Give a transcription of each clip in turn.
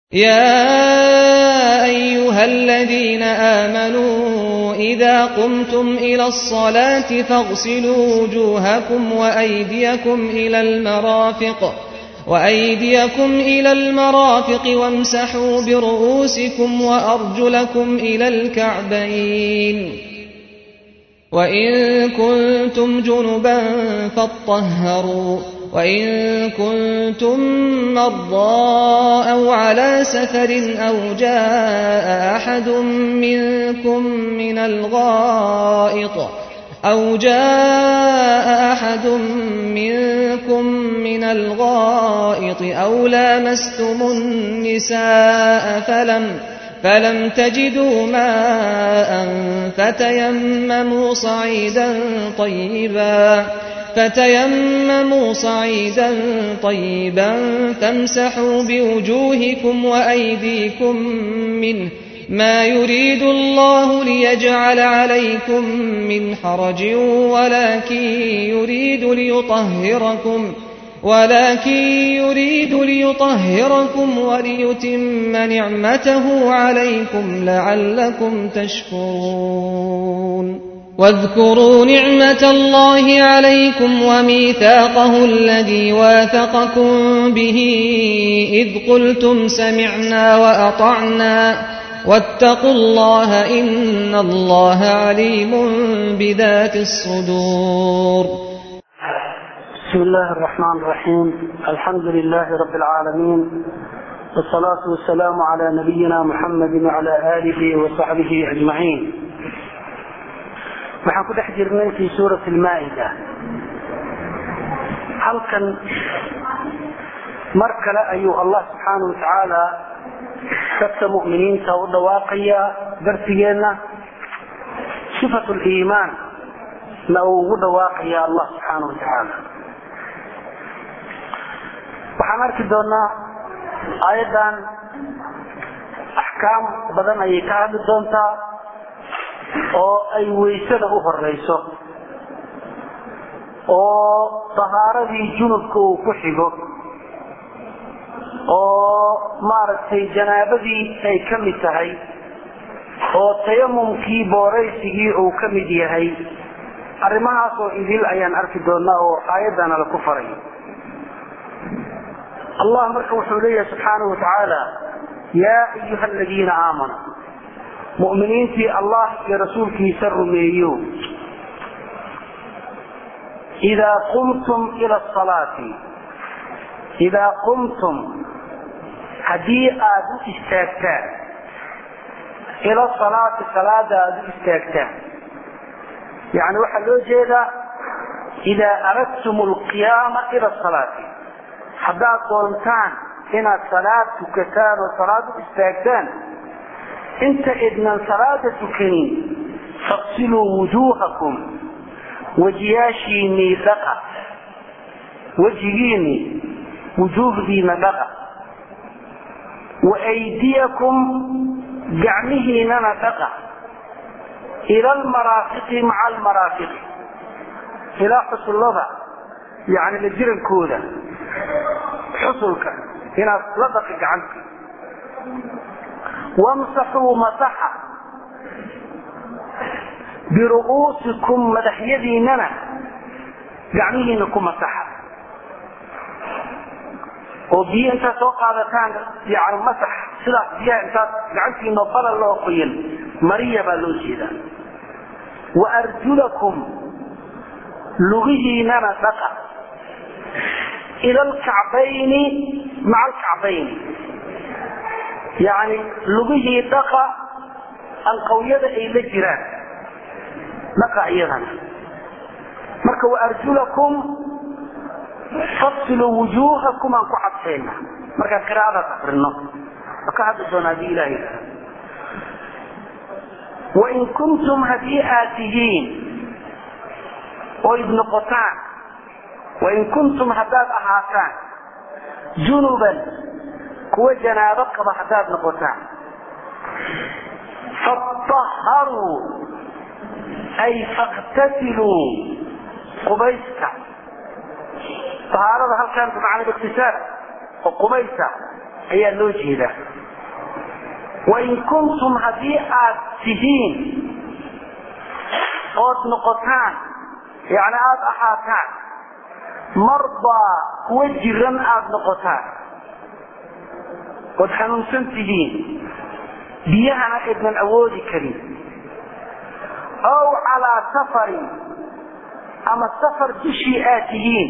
يا أيها الذين آمنوا إذا قمتم إلى الصلاة فاغسلوا وجوهكم وأيديكم إلى المرافق وأيديكم إلى المرافق وامسحوا برؤوسكم وأرجلكم إلى الكعبين وإن كنتم جنبا فاطهروا وإن كنتم مرضى أو على سفر أو جاء أحد منكم من الغائط أو جاء أحد منكم من الغائط أو لامستم النساء فلم فلم تجدوا ماء فتيمموا صعيدا طيبا فتيمموا صعيدا طيبا فامسحوا بوجوهكم وأيديكم منه ما يريد الله ليجعل عليكم من حرج ولكن يريد ليطهركم ولكن يريد ليطهركم وليتم نعمته عليكم لعلكم تشكرون واذكروا نعمة الله عليكم وميثاقه الذي واثقكم به إذ قلتم سمعنا وأطعنا واتقوا الله إن الله عليم بذات الصدور بسم الله الرحمن الرحيم الحمد لله رب العالمين والصلاة والسلام على نبينا محمد وعلى آله وصحبه أجمعين waxaan ku dhex jirnay fi suurat lmaa'ida halkan mar kale ayuu allah subxaanau watacaala dadka mu'miniinta u dhawaaqayaa darsigeenna sifat liimaan na uu ugu dhawaaqaya allah subxaanau watacaala waxaan arki doonaa aayaddan axkaam badan ayay ka hadli doontaa oo ay waysada u horeyso oo tahaaradii junubka uu ku xigo oo maaragtay janaabadii ay ka mid tahay oo tayamumkii booraysigii uu ka mid yahay arrimahaas oo idil ayaan arki doonaa oo aayaddana laku faray allah marka wuxuu leeyahay subxaanahu watacaala yaa ayuha aladiina aamanuu mu'miniintii allah iyo rasuulkiisa rumeeyo idaa qumtum ila salaati idaa qumtum haddii aada u istaagtaan ila salaati salaada aada u istaagtaan yani waxaa loo jeedaa idaa aradtum alqiyaama ila salaati haddaad doontaan inaad salaad tukataan oo salaad u istaagtaan inta idnan salaada tukanin faqsiluu wujuuhakum wejiyaashiinii dhaqa wejigiinii wujuuhdiina dhaqa wa aydiyakum gacmihiinana dhaqa ila almaraafiqi maca almaraafiqi ilaa xusullada yani la jirankooda xusulka inaad la dhaqi gacanta wamsaxuu masaxa biru'uusikum madaxyadiinana gacmihiina ku masaxa oo biyo intaad soo qaadataan yani masax sidaas biyaha intaad gacantiina balal loo qoyan mariya baa loo jeedaa wa arjulakum lugihiinana dhaqa ila alkacbayni maca alkacbayni yani lugihii dhaqa anqawyada ay la jiraan dhaqa iyadana marka waarjulakum fafsiluu wujuuhakum aan ku cadfayna markaan qiraa'adaas akrino waa ka hadli doona hadii ilahay wain kuntum haddii aad tihiin oyd noqotaan wain kuntum haddaad ahaataan junuban kuwa janaabo qaba haddaad noqotaan faطaharuu ay faktasiluu qubaysta ahaarada halkan bimacna iktisaal oo qubaysa ayaa loo jeedaa wain kuntum haddii aad tihiin ood noqotaan yani aada ahaataan mardaa kuwa jiran aada noqotaan ood xanuunsan tihiin biyahana aydnan awoodi karin ow calaa safarin ama safar dushii aad tihiin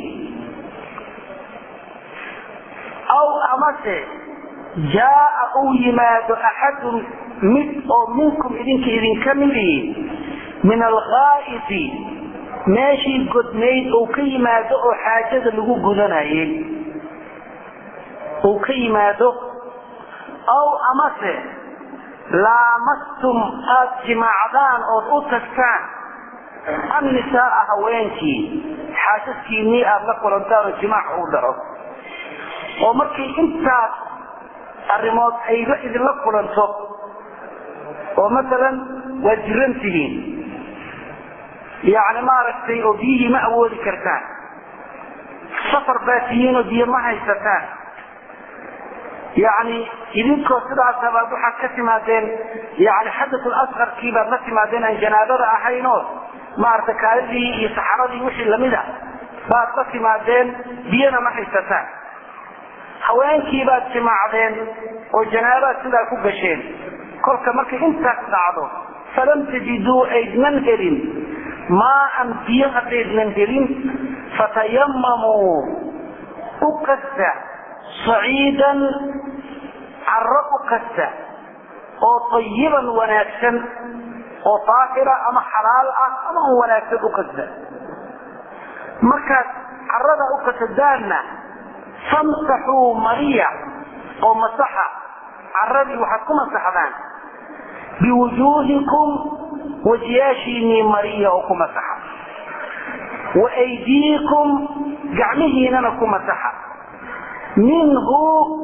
aw amase jaaa uu yimaado axadun mid oo minkum idinka idinka midii min alghaa'iti meeshii godnayd uu ka yimaado oo xaajada lagu gudanayay uu ka yimaado aw amase laamastum aad jimaacdaan ood u tagtaan annisaaa haweenkii xaasaskiinii aada la kulantaan oo jimaac uu dhaco oo markii intaas arrimood ay la idinla kulanto oo masalan waad jiran tihiin yacni maaragtay oo biyihii ma awoodi kartaan safar baa tihiin oo biyo ma haysataan yacni idinkoo sidaasa baad waxaad ka timaadeen yani xadatul asqarkii baad la timaadeen aan janaabada ahaynoo maaragtay kaalidii iyo saxaradii wixii lamid a baad la timaadeen biyana ma haysataan haweenkii baad jimaacdeen oo janaabaad sidaa ku gasheen kolka markay intaas dhacdo falam tajiduu aydnan helin maaan biyo haddaydnan helin fatayamamuu u qasta saciidan carro u kasta oo tayiban wanaagsan oo daahira ama xalaal ah ama un wanaagsan u kasta markaad carrada u kasadaanna famsaxuu mariya oo masaxa carradii waxaad ku masaxdaan biwujuuhikum wajiyaashiinii mariya oo ku masaxa wa aydiikum gacmihiinana ku masaxa minhu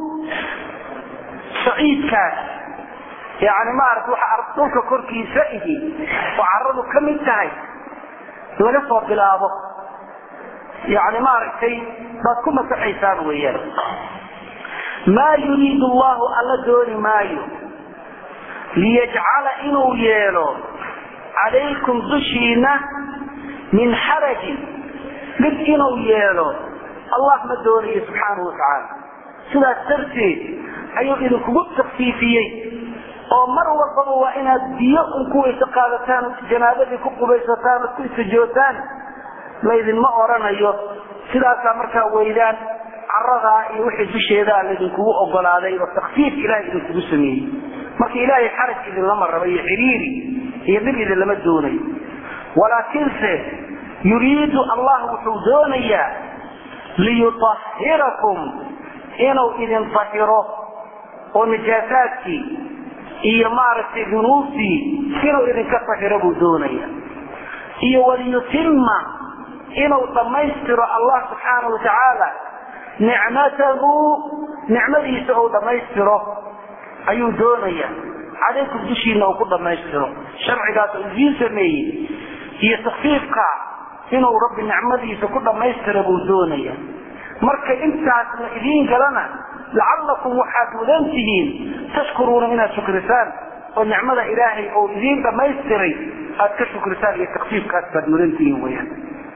saciidkaas yani maarata waxa dhulka korkiisa ihi oo caradu ka mid tahay laga soo bilaabo yani maaragtay baad ku masaxaysaan weeyaan maa yuriidu allahu alla dooni maayo liyajcala inuu yeelo calaykum dushiina min xarajin dhib inuu yeelo allah ma doonayo subxaanahu watacaala sidaas darteed ayuu idinkugu takfiifiyey oo mar walbaba waa inaad biyo un ku weyso qaadataan janaabadii ku qubaysataan ood ku istijootaan laydinma oranayo sidaasaa markaa weydaan caradaa iyo wixii dusheedaa laydinkugu ogolaaday oo takfiif ilahay idinkugu sameeyey marka ilaahay xaraj idinlama raba iyo xiriiri iyo dhib idinlama doonayo walaakiinse yuriidu allah wuxuu doonayaa liyuahirakum inuu idin ahiro oo nijaasaadkii iyo maaragtay dunuubtii inuu idinka ahiro buu doonaya iyo waliyutima inuu dhammaystiro allah subxaana wa tacaala nicmatahu nicmadiisa uu dhammaystiro ayuu doonaya calaykum dushiina uu ku dhammaystiro sharcigaas uu idiin sameeyey iyo takfiifka inuu rabbi nicmadiisa ku dhammaystira buu doonaya marka intaas la idiin galana lacallakum waxaad mudan tihiin tashkuruuna inaad shukrisaan oo nicmada ilaahay oo idiin dhammaystiray aad ka shukrisaan iyo takfiifkaas baad mudan tihiin weyaan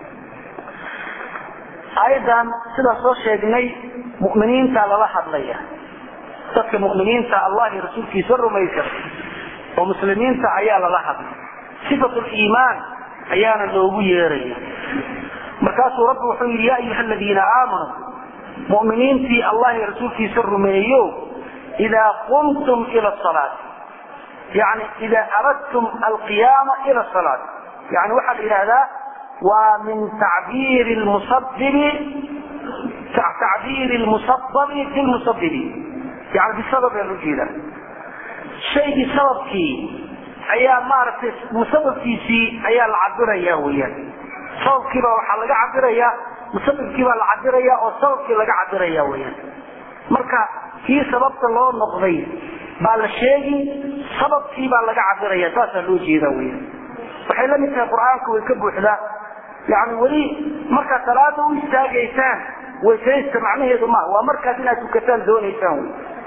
aayadan sidaa soo sheegnay mu'miniinta lala hadlaya dadka mu'miniinta allah iyo rasuulkiisa rumaysan oo muslimiinta ayaa lala hadlay sifatu liimaan ayaana loogu yeeraya markaasuu rabbi wuxuu yidhi ya ayuha aladiina aamanuu mu'miniintii allah iyo rasuulkiisa rumeeyo idaa qumtum ila salaati yani idaa aradtum alqiyaama ila salaati yani waxaa la yidhahdaa waa min tacbiiri lmusabibi tacbiiri lmusababi bilmusabibi yani bisabab baa loo jeedaa shaygii sababkii ayaa maaragtay musababkiisii ayaa la cabiraya weyaan sababkiiba waxaa laga cabirayaa musababkiibaa la cabiraya oo sababkii laga cabiraya weyaan marka kii sababta loo noqday baa la sheegi sababkii baa laga cabiraya saasaa loo jeeda weyaan waxay la mid tahay qur-aanku way ka buuxdaa yani weli markaad salaada u istaagaysaan waysaysta macnaheedu ma waa markaas inaad tukataan doonaysaan wy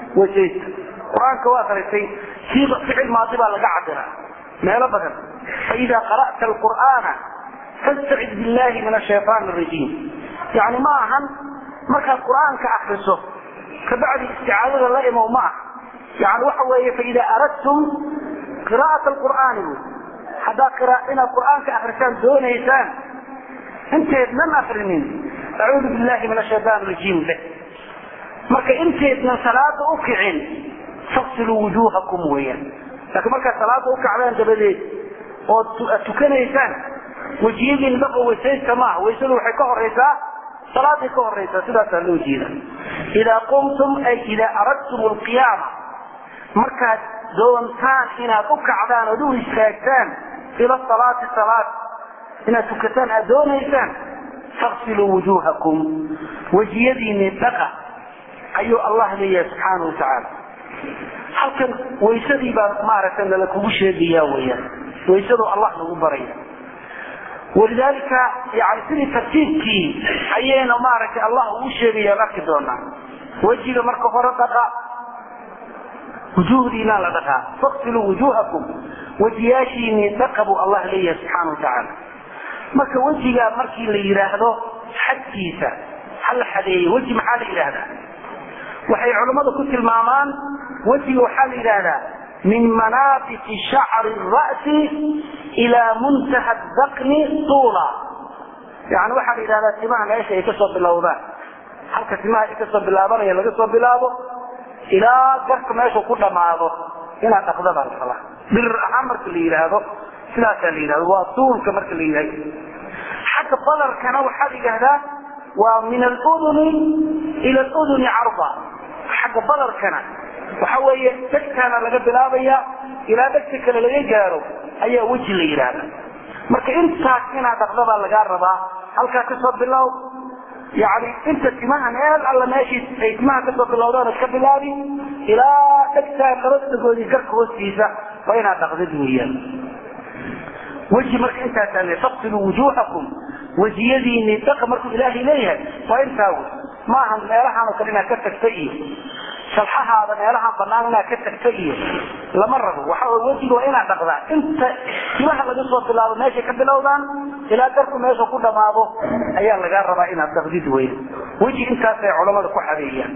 weysaysta qur-aanka waa qaritay siiqa ficil maadi baa laga cabiraa meelo badan faida qara'ta alqur'aana fastacid billahi min ashaytaan arajiim yani ma ahan markaad qur'aanka akriso kabacdi isticaadada la imow ma ah yani waxa weeye faida aradtum qira'at alqur'aani bu haddaad inaad qur'aanka akrisaan doonaysaan inteednan akrinin acuudu billahi min ashaytaan rajiim leh marka inteednan salaada u kicin faqsiluu wujuuhakum weeyaan laakiin markaad salaada u kacdaan dabadeed ood tukanaysaan wejiyadiin dhaqo weysaysta maaha weysadu waxay ka horaysaa salaaday ka horaysaa sidaasaa loo jeeda idaa qumtum ay idaa aradtum alqiyaama markaad doontaan inaad u kacdaan ood u istaagtaan ila salaati salaad inaad tukataan aad doonaysaan faqsiluu wujuuhakum wejiyadiinii dhaqa ayuu allah leeyahay subxaana wa tacaala halkan waysadii baa maaragtay nala kugu sheegaya weyaan waysadu allah nagu baraya walidaalika yani sidii tartiibkii ayayna maaragtay allah ugu sheegayaan arki doonaa wejiga marka hore dhaqa wujuhdiinaa la dhaqaa faqsiluu wujuhakum wejiyaashiinii dhaqa buu allah leeyahay subxaana wa tacaala marka wejiga markii la yidhaahdo xadkiisa ha la xadeeyo weji maxaa la yidhaahdaa waxay culammadu ku tilmaamaan wejiga waxaa la yidhaahdaa min manaafisi shacri ra'si ilaa muntaha daqni tuula yani waxaa la yidhahdaa timaha meesha ay kasoo bilowdaan halka timaha ay kasoo bilaabanaya laga soo bilaabo ilaa garka meeshu ku dhammaado inaad dhaqda baa la rabaa birir ahaan marka la yidhaahdo sidaasaa la yidhahdo waa tuulka marka la yidhahdo xagga balarkana waxaa la yidhahdaa waa min aluduni ila aluduni carda xagga balarkana waxa weeye dhegtaana laga bilaabaya ilaa dhegta kale laga gaaro ayaa weji la yidhaahda marka intaas inaad dhaqda baa lagaa rabaa halkaa kasoo bilow yani inta timaha meel alla meeshii ay timaha kasoo bilowdaan ka bilaabi ilaa dhegtaa labada dhagoodii garka hoostiisa waa inaad dhaqdid weeyaan weji marka intaasaa le faqsiluu wujuuhakum wejiyadiinii dhaqa markuu ilaahay leeyahay waa intaa wey maaha meelahaanoo kale inaad ka tagta iyo salxahaada meelahaan banaan inaad ka tagta iyo lama rabo waxa wejiga waa inaad dhaqdaa inta timaha laga soo bilaabo meeshay ka bilowdaan ilaa darku meesha ku dhamaado ayaa lagaa rabaa inaad dhaqdid weyn weji intaasay culamada ku xadeeyaan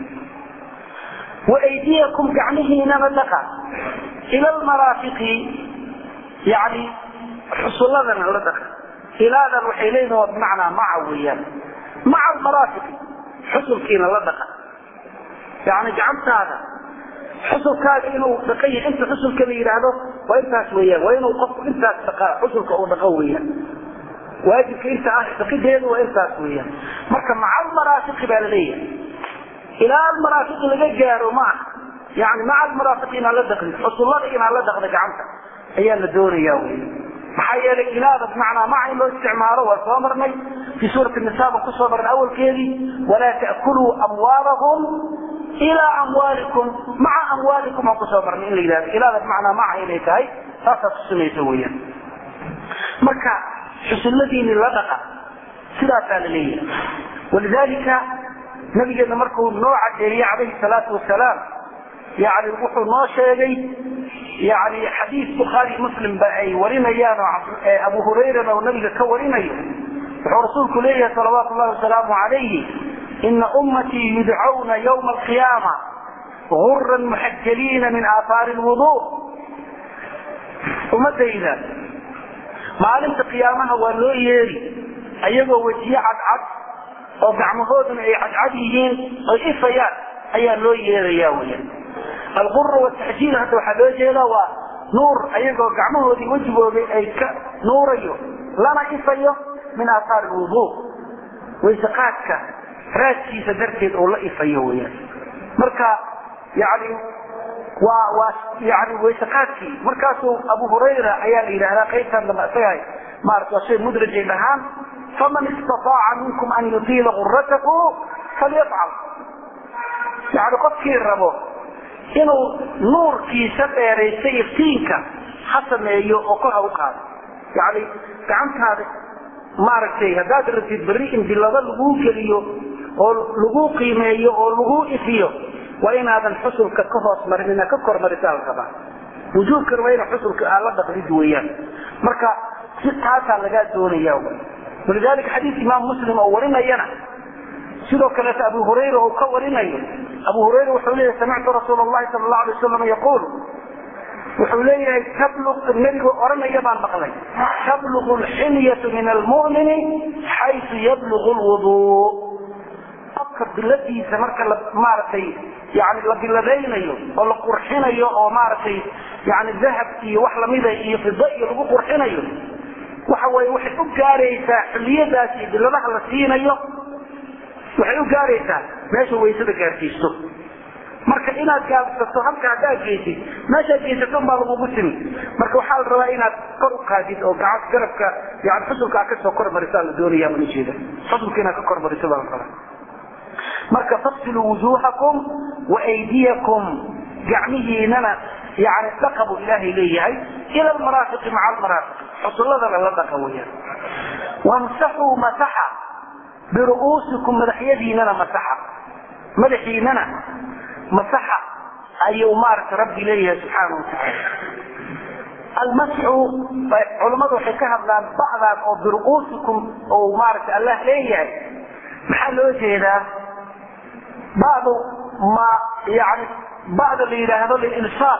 waaydiyakum gacmihiinaba dhaqa ila lmaraafiqi yani xusulladana la dhaqa ilaadan waxay leeyihin waa bimacnaa maca weeyaan maca almaraafiqi xusulkiina la dhaqa yani gacantaada xusulkaaga inuu dhaqan yahay inta xusulka la yidhaahdo waa intaas weeyaan waa inuu qofku intaas dhaqaa xusulka uu dhaqo weeyaan waajibka inta ah dhaqideedu waa intaas weeyaan marka maca almaraafiqi baa la leeyahay ilaa almaraafiqi laga gaaro ma aha yani maca almaraafiqi inaad la dhaqdid xusullada inaad la dhaqda gacanta ayaa la doonaya wey maxaa yeelay ilaada bimacnaa maca in loo isticmaalo waa soo marnay fii suurati nisa baan kusoo marnay awalkeedii walaa ta'kuluu amwaalahum ilaa amwaalikum maca amwaalikum aan kusoo marnay in la yidhahdo ilaada bimacnaa maca inay tahay taasaa tusinaysa weeyaan marka xusulladiini la dhaqa sidaasaa la leeyahay walidaalika nabigeena markuu noo cadeeyey calayhi salaatu wasalaam yani wuxuu noo sheegay yani xadiis bukhaari muslimba ay warinayaan oo abu hurayrana oo nabiga ka warinayo wuxuu rasuulku leeyahay salawaatu llahi wasalaamu calayhi ina ummatii yudcawna ywma alqiyaama guran muxajaliina min aahaari lwudu ummadayda maalinta qiyaamaha waa loo yeeri ayagoo wejiye cadcad oo gacmahooduna ay cadcad yihiin oy ifayaan ayaa loo yeeraya weya algura wataxjiil hadda waxaa loo jeedaa waa nuur ayagoo gacmahoodii wejigooda ay ka nuurayo lana ifayo min aahaari lwudu waysaqaadka raadkiisa darteed oo la ifayo weyaan marka yani waa waa yani waysaqaadkii markaasuu abu hurayra ayaa la yidhahdaa qaybtan dambe isaga maarata waa shay mudrajay dhahaan faman istataaca minkum an yutiila guratahu falyafcal yani qofkii rabo inuu nuurkiisa dheeraysta iftiinka ha sameeyo oo kor ha u qaado yani gacantaada maaragtay haddaad rabtid berri in bilado laguu geliyo oo lagu qiimeeyo oo lagu ifiyo waa inaadan xusulka ka hoos marin inaad ka kormarisaa la rabaa wujuubkan waa ina xusulka aad la dhaqdid weeyaan marka si taasaa lagaa doonaya walidalika xadiis imaam muslim oo warinayana sidoo kaleeto abu hurayra uu ka warinayo abu hurayra wuxuu leeyahay samictu rasuul allahi sala allahu alay wasalam yaquul wuxuu leeyahay tabluq nebigu oranaya baan maqlay tabluqu lxilyatu min almu'mini xaysu yabluqu lwuduu qofka biladiisa marka la maaragtay yani la biladaynayo oo la qurxinayo oo maaragtay yani dahab iyo wax lamida iyo fida iyo lagu qurxinayo waxa weye waxay u gaaraysaa xiliyadaas iyo biladaha la siinayo waxay u gaaraysaa meesha waysada gaarsiisto marka inaad gaabsato halka haddaad geysid meeshaad geysato baa lagugu timi marka waxaa la rabaa inaad kor u qaadid oo gacan garabka yani xusulka aad kasoo kormarisaa la doonaya baan ujeeda xusulka inaad ka kormariso baa la rabaa marka fafsiluu wujuuhakum waaydiyakum gacmihiinana yani dhaqa buu ilaahay leeyahay ila almaraafiqi maca almaraafiq xusuladana la dhaqa weyaan wamsaxuu masaxa biru'uusikum madaxyadiinana masaxa madaxiinana masaxa ayuu maaragta rabbi leeyahay subxaana watacaala almasxu culammadu waxay ka hadlaan bacdaan oo biru'uusikum oo maaragta allah leeyahay maxaa loo jeedaa bacdu ma yani bacda la yidhaahdo lilsaaq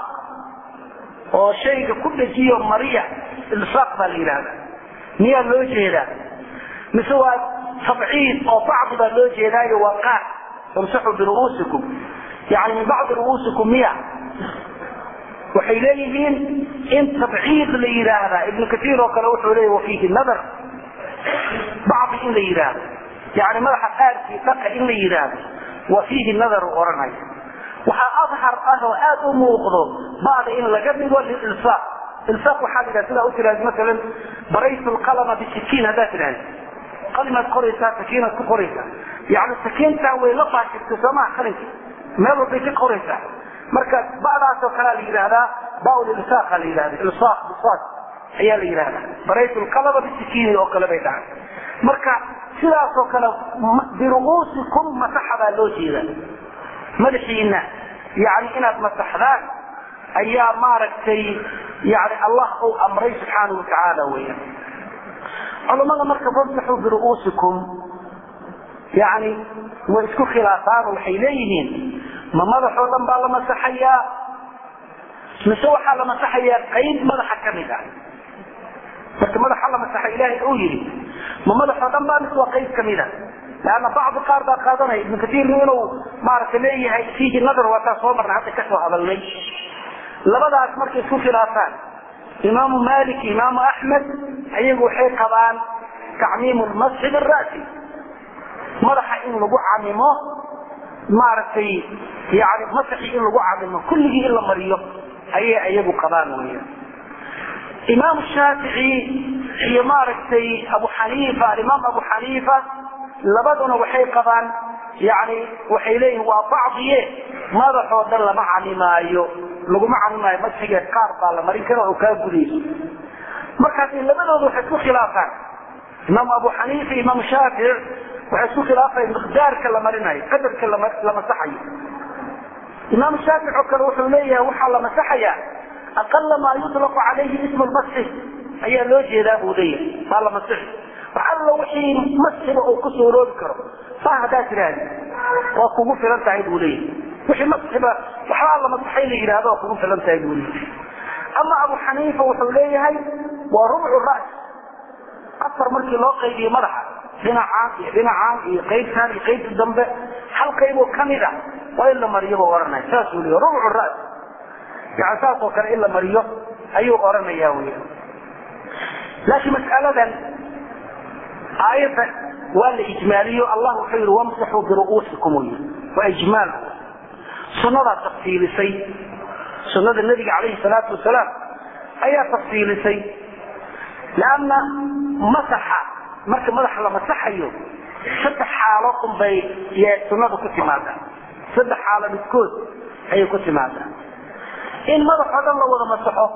oo shayga ku dhejiyo mariya ilsaaq baa la yidhahda miyaa loo jeedaa mise waa tabciid oo bacdi baa loo jeedaayo waa qaar famsaxuu biru'uusikum yani min bacdi ru'uusikum miya waxay leeyihiin in tabciid la yidhaahdaa ibnu kaiir oo kale wuxuu leeya wafiihi nadar bacdi in la yidhaahdo yani madaxa qaarkii dhaqa in la yidhaahdo wa fiihi nadar u odhanaya waxaa adhar ah oo aad u muuqdo bacda in laga dhigo lilsaaq ilsaaq waxaa la yidhaha sidaa u tiraahda masalan baraytu lqalama bisikiin haddaad tidhahda qalimaad qoraysaa sakiinaad ku qoraysaa yani sakiintan way la faashirtay soomaa qalinka meel walbay ka qoraysaa marka bacdaasoo kalea la yidhaahdaa baulilsaaqa la yidhahda ilsaaq bisaad ayaa la yidhahdaa baraytu lqalama bisikiini oo kale bay dhahay marka sidaasoo kale biru'uusikum masaxa baa loo jeeda madaxiina yani inaad masaxdaan ayaa maaragtay yani allah uu amray subxaanau watacaala weya culammada marka famsaxuu biru'uusikum yani way isku khilaafaan waxay leeyihiin ma madaxoo dhan baa la masaxayaa mise waxaa la masaxayaa qayb madaxa ka mid ah marka madaxa la masaxa ilaahay uu yidhi ma madaxoo dhan baa mise waa qayb kamid a leanna bacdi qaar baa qaadanaya ibnu katiirnu inuu maaragta leeyahay fiihi nadar waataa soo marna hadda kasoo hadalnay labadaas markay isku khilaafaan imaamu malik imaamu axmed ayagu waxay qabaan tacmiimu lmasxi bira'si madaxa in lagu camimo maaragtay yani masaxi in lagu camimo kulligii in la mariyo ayay ayagu qabaan weya imaam shaafici iyo maaragtay abu xaniifa alimaam abu xaniifa labaduna waxay qabaan yani waxay leeyihin waa bacdiye madaxoo dhan lama camimaayo laguma camimaayo masxiga qaar baa la marin kara oo kaa gudayso markaas labadooda waxay isku khilaafaan imaam abu xaniifa imaam shaafici waxay isku khilaafaya miqdaarka la marinayo qadarka la masaxayo imaam shaafic oo kale wuxuu leeyahay waxaa la masaxayaa aqala maa yuطlaqu calayhi ismu lmasxi ayaa loo jeedaa buu leeyahay baa la masixi wax alla wixii masxiba uu ku suuroobi karo saa haddaad tidhaahdi waa kugu filan tahay buu leeyahay wixii masxiba waxbaa la masaxay la yidhahdo waa kugu filan tahay buu leeyahay ama abu xaniifa wuxuu leeyahay waa rubcu ras afar markii loo qaybiyo madaxa dhinacaan iyo dhinacaan iyo qaybtaan iyo qaybta dambe hal qayboo kamid a waa in la mariyo buu ohanaya saasuu leeyahy rubcu ras yani saas oo kale in la mariyo ayuu odhanaya weya laakiin mas'aladan aayadda waa la ijmaaliyo allah wuxuu yihi wamsaxuu biru'uusikum wy waa ijmaal sunnadaa tafsiilisay sunnada nebiga calayhi salaatu wasalaam ayaa tafsiilisay lanna masaxa marka madaxa la masaxayo saddex xaalo unbay sunnadu ku timaadaa saddex xaalo midkood ayay ku timaadaa in madaxoo dhan la wada masaxo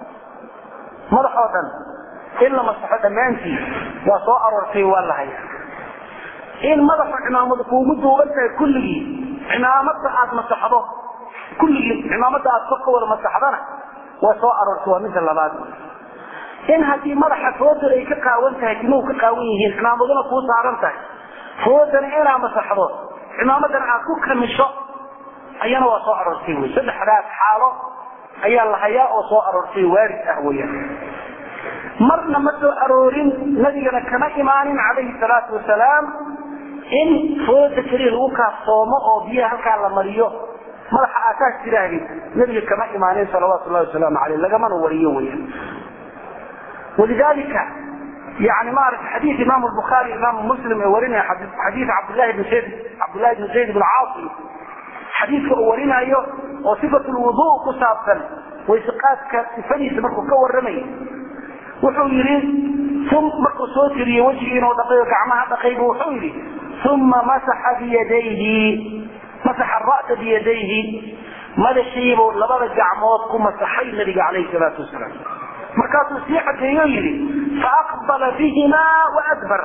madaxoo dhan in la masaxo dhammaantii waa soo aroortay waa la haya in madaxu cimaamadu kuugu duuban tahay kulligii cimaamada aad masaxdo kulligii cimaamada aad kor ka wada masaxdana waa soo aroortay waa midda labaad in haddii madaxa fooda ay ka qaawan tahay timuhu ka qaawan yihiin cimaamaduna kuu saaran tahay foodana inaad masaxdo cimaamadan aad ku kamisho ayana waa soo aroortay wy saddexdaas xaalo ayaa la hayaa oo soo aroortay waarid ah weyaan marna ma soo aroorin nabigana kama imaanin calayhi salaatu wasalaam in fooda keliya lagu kaaftoomo oo biyaha halkaa la mariyo madaxa aasaas tiraahdi nabiga kama imaanin salawaatu llahi wasalaamu caleyh lagamana wariyo weyaan walidalika yani maarata xadiid imam bukhaari imam muslim ee warinaya xadiid cabdillahi bn zayd cabdillahi bn zayd bn caasim xadiidka uu warinayo oo sifat lwudu ku saabsan wayseqaadka sifadiisa markuu ka warramay wuxuu yidhi markuu soo tiriye wejigii inuu dhaqay oo gacmaha dhaqaybu wuxuu yidhi uma masaxa biyadayhi masaxa ra'sa biyadayhi madaxiibuu labada gacmood ku masaxay nabiga calayhi salaatu wasalaam markaasuu sii cadeeyo yidhi faaqbala bihimaa waadbar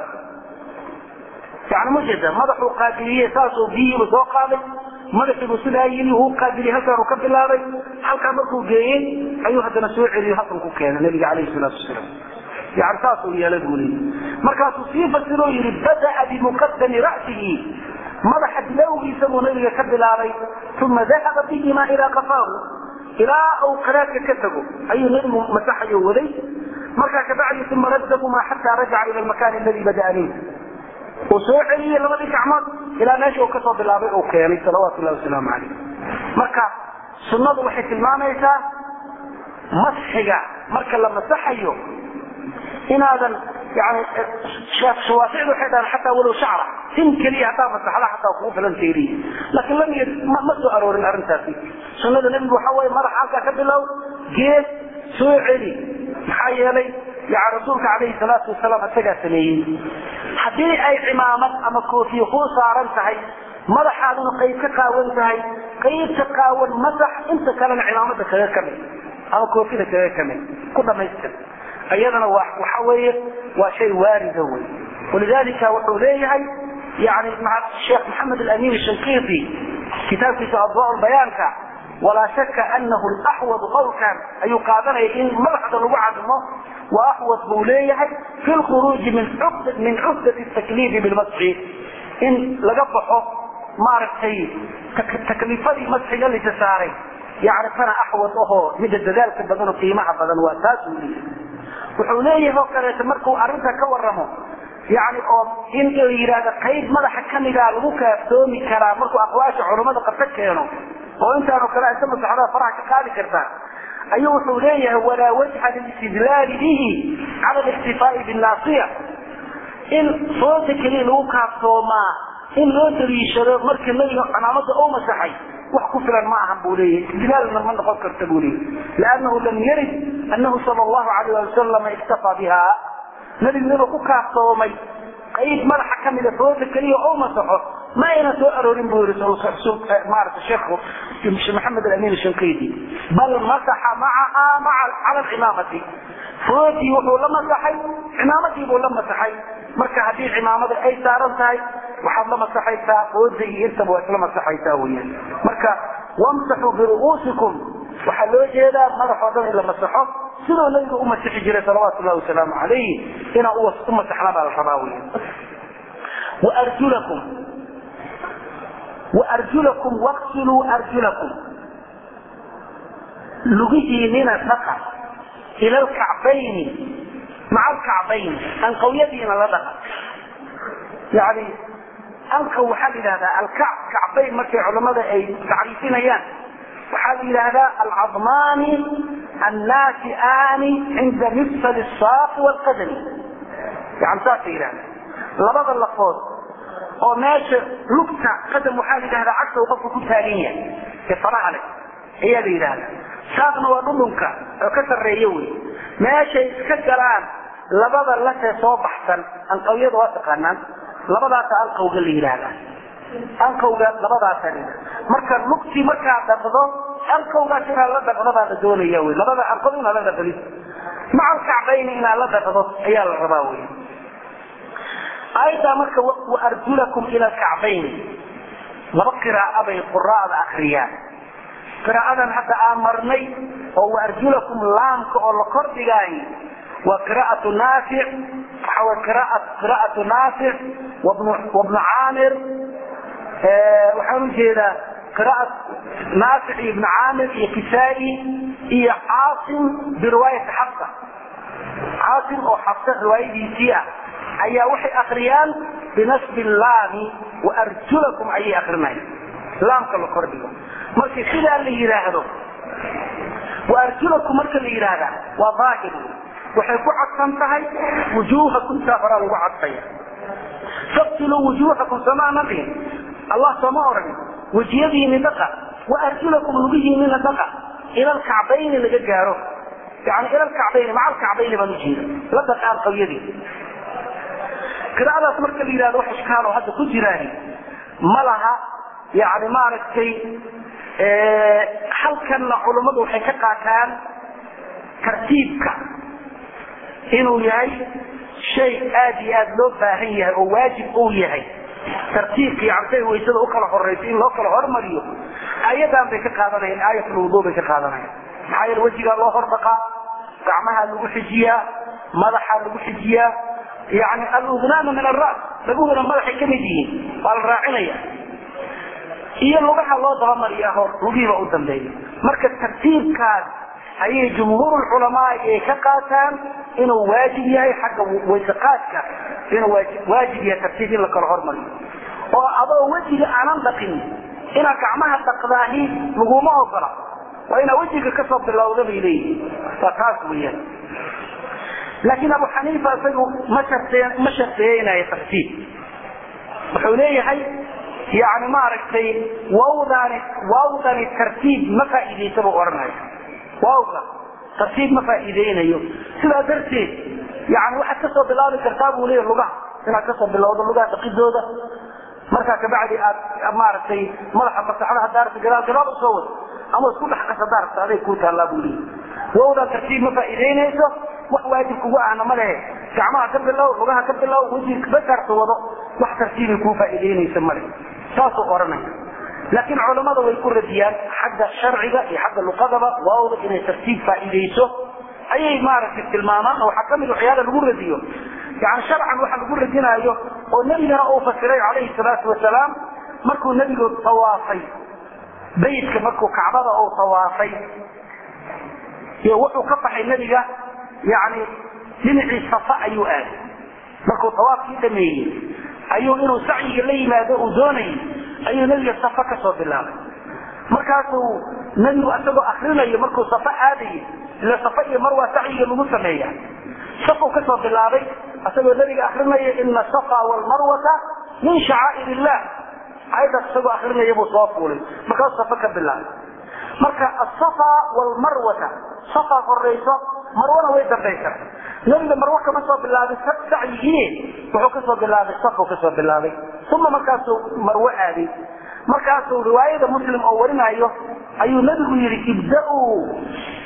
yani mujeeda madaxuu qaabiliye saasuu biyihiibu soo qaaday madaxiibuu sidaa yii wuu qaabiliye halkaanuu ka bilaabay halkaa markuu geeyey ayuu haddana soo celiyo halkan ku keenay nabiga calayhi salaatu wasalaam yani saasuu yeelay buu leeyi markaasuu sii fasiroo yidhi bada'a bimuqadami ra'sihi madaxa bilowgiisa buu nabiga ka bilaabay uma dahaba bihimaa ilaa qafaahu ilaa uu qaraadka ka tago ayuu nabigu masaxayo waday markaa kabacdi uma raddahumaa xataa rajaca ila lmakaani aladi bada'a minh uu soo celiyey labadii gacmood ilaa meesha uu kasoo bilaabay uu keenay salawaatu llahi wasalaamu calayh marka sunnadu waxay tilmaamaysaa masxiga marka la masaxayo inaadan yani shawaaficdu waxay dhahaan xataa walow shacra tin keliya haddaa masaxda xataa kugu filan tayriy laakiin lam y ma soo aroorin arrintaasi sunnada nebigu waxa weeye madaxa halkaa ka bilow geed soo celi maxaa yeelay yani rasuulka calayhi salaatu wasalaam isagaa sameeyey haddii ay cimaamad ama koofiye kuu saaran tahay madaxaaduna qayb ka qaawan tahay qaybta qaawan masax inta kalena cimaamada kaga kamid ama koofida kaga kamid ku dhamaystir iyadana wa waxa weeye waa shay waarida wey walidalika wuxuu leeyahay yani sheekh maxamed alamin shankiiti kitaabkiisa adwa bayaanka walaa shaka anahu laxwad qowlkan ayuu qaadanaya in madaxda lagu cadmo wa axwad buu leeyahay fi lkhuruuji min cufdati takliifi bilmasxi in laga baxo maaragtay takliifadii masxiga lisa saaray yani tana axwad ahoo midda dadaalka badan oo qiimaha badan waa taas uu leeyahay wuxuu leeyahay oo kaleeto markuu arrinta ka waramo yani oo in la yidhaahdo qayb madaxa kamida lagu kaaftoomi karaa markuu aqwaasha culummada qabta keeno oo intaanoo kale inta masaxdaa faraha ka qaadi kartaa ayuu wuxuu leeyahay walaa wajha lilistidlaali bihi cala liktifaai binnaasiya in foota keliya lagu kaaftoomaa in loo daliishado marka nabiga camaamada u masaxay wax ku filan ma ahan buu leeyahy istidlaalna ma noqon karta buu leeyahy liannahu lam yarid annahu sala allahu alayh ali wasalam iktafaa biha nabigu inuu ku kaaftoomay qayb madaxa kamida fooda keliya oo masaxo ma ayna soo aroorin buu yii maarata sheekhu maxamed alamin shankaydi bal masaxa macaha maa cala alcimaamati foodii wuxuu la masaxay cimaamadii buu la masaxay marka haddii cimaamada ay saaran tahay waxaad la masaxaysaa fooda iyo intaba waa isla masaxaysaa weyaan marka wamsaxuu biru'uusikum waxaa loo jeedaa madaxoo dhan in la masaxo sidoo nabiga u masixi jiray salawaatu llahi wasalaamu calayh inaa u masaxna baa la rabaa weyan waarjulakum waarjulakum waqsiluu arjulakum lugihiinina dhaqa ila alkacbayni maca alkacbayni anqawyadiina la dhaqa yani anqaw waxaa la yidhahdaa alkac kacbayn markay culamada ay tacriifinayaan waxaa la yidhaahdaa alcadmaani annaasiaani cinda mifsal saaqi wlqadami yani saasa yidhahda labada lafood oo meesha lugta qadam waxaa la yidhahdaa cagta uu qofku ku taagan yahay ee faraha leh ayaa la yidhahdaa saaqna waa dhudhunka oo ka sarreeya wey meeshay iska galaan labada latee soo baxsan anqawyada waa taqaanaan labadaasa anqawga la yidhaahdaa anqawga labadaasa la yidhahda marka lugtii markaad dhaqdo anqawgaas inaad la dhaqdo baa la doonaya wey labada anqaw inaad la dhaqdid maca alkacbayni inaad la dhaqdo ayaa la rabaa wey aayaddaa marka waarjulakum ila alkacbayni laba qiraa'o bay quraa'da akriyaan qiraa'adan hadda aan marnay oo waarjulakum laamka oo la kordhigaay waa qiraa'atu naafic waxa way qiraa'at qiraa'atu naafic wabnu wabnu caamir waxaan ujeedaa qiraa'at naafic iyo ibnu caamir iyo kisaa'i iyo caasim biriwaayati xafsa caasim oo xafsa riwaayadiisii ah ayaa waxay akriyaan binasbi laami waarjulakum ayay akrinaya laamka la kordhigo marka sidaa la yidhaahdo waarjulakum marka la yidhaahda waa daahir waxay ku cadsan tahay wujuuhakum taa horaa lagu cadfaya faqtiluu wujuuhakum somaana dhihin allah sooma oran wejiyadiini dhaqa waarjulakum lugihiinina dhaqa ila alkacbayni laga gaaro yani ila alkacbayni maca alkacbayni baan ujeeda la dhaqaan qawyadii qiraa'adaas marka la yidhahdo wax ishkaal oo hadda ku jiraan ma laha yani maaragtay halkanna culummadu waxay ka qaataan tartiibka inuu yahay shay aad iyo aad loo baahan yahay oo waajib uu yahay tartiibka yani say waysada u kala horayso in loo kala hormariyo ayadan bay ka qaadanayaan aayatulwudu bay ka qaadanayaan maxaa yeele wejigaa loo hordhaqaa gacmahaa lagu xijiyaa madaxaa lagu xijiyaa yani aludnaana min alras laguhuna madaxay kamid yihiin waa la raacinaya iyo lugaha loo dabamariyaa hor lugihiiba u dambeeya marka tartiibkaas ayay jumhuur culamaa ay ka qaataan inuu waajib yahay xagga waysaqaadka inuu waajib yahay tartiib in la kala hormariyo oo adoo wejiga aanan dhaqin inaad gacmaha dhaqdaahi laguma ogola waa inaa wejiga kasoo bilowda bay leeyihin waa taas weyaan laakiin abu xaniifa isagu ma ma shartiyeynayo tartiib wuxuu leeyahay yani maaragtay wawdani wawdani tartiib ma faa'iidaysa buu odhanaya wawga tartiib ma faa'iideynayo sidaa darteed yani waxaad kasoo bilaabi kartaa buu leeyahy lugaha inaad kasoo bilowdo lugaha dhaqidooda markaa kabacdi aad maaragtay madaxa masaxda hadaarta gadaal gadaal usoo wado ama isku dhex qas hadaarta aday kuu taallaa buu leeyahy wawdan tartiib ma faa'iideynayso wax waajib kugu ahna ma lehe gacmaha ka bilow lugaha ka bilow wejiga basaarta wado wax tartiibay kuu faa'iideynaysa male saasuu oranaya laakiin culammada way ku radiyaan xagga sharciga iyo xagga luqadaba waawda inay tartiib faa'iidayso ayay maaragtay tilmaamaan oo waxaa kamid waxyaala lagu radiyo yani sharcan waxa lagu radinaayo oo nebigana uu fasiray calayhi salaatu wasalaam markuu nebigu tawaafay baytka markuu kacbada uu tawaafay iyo wuxuu ka baxay nebiga yani dhinacii safa ayuu aaday markuu tawaafkii dhameeyey ayuu inuu sacyiga la yimaado uu doonayay ayuu nebiga safa kasoo bilaabay markaasuu nebigu isagoo akrinayo markuu safa aadayay ila safa iyo marwaa sacyiga lagu sameeya safuu kasoo bilaabay isagoo nebiga akrinaya ina safa walmarwata min shacaa'ir illah ayadaas isagoo akrinaya buu soo fuulay markaasuu safa ka bilaabay marka asafa walmarwata safa horayso marwana way dambaysa nebiga marwo kama soo bilaabay sacyigii wuxuu kasoo bilaabay safuu kasoo bilaabay uma markaasuu marwo aaday markaasuu riwaayada muslim oo warinayo ayuu nebigu yihi ibda-uu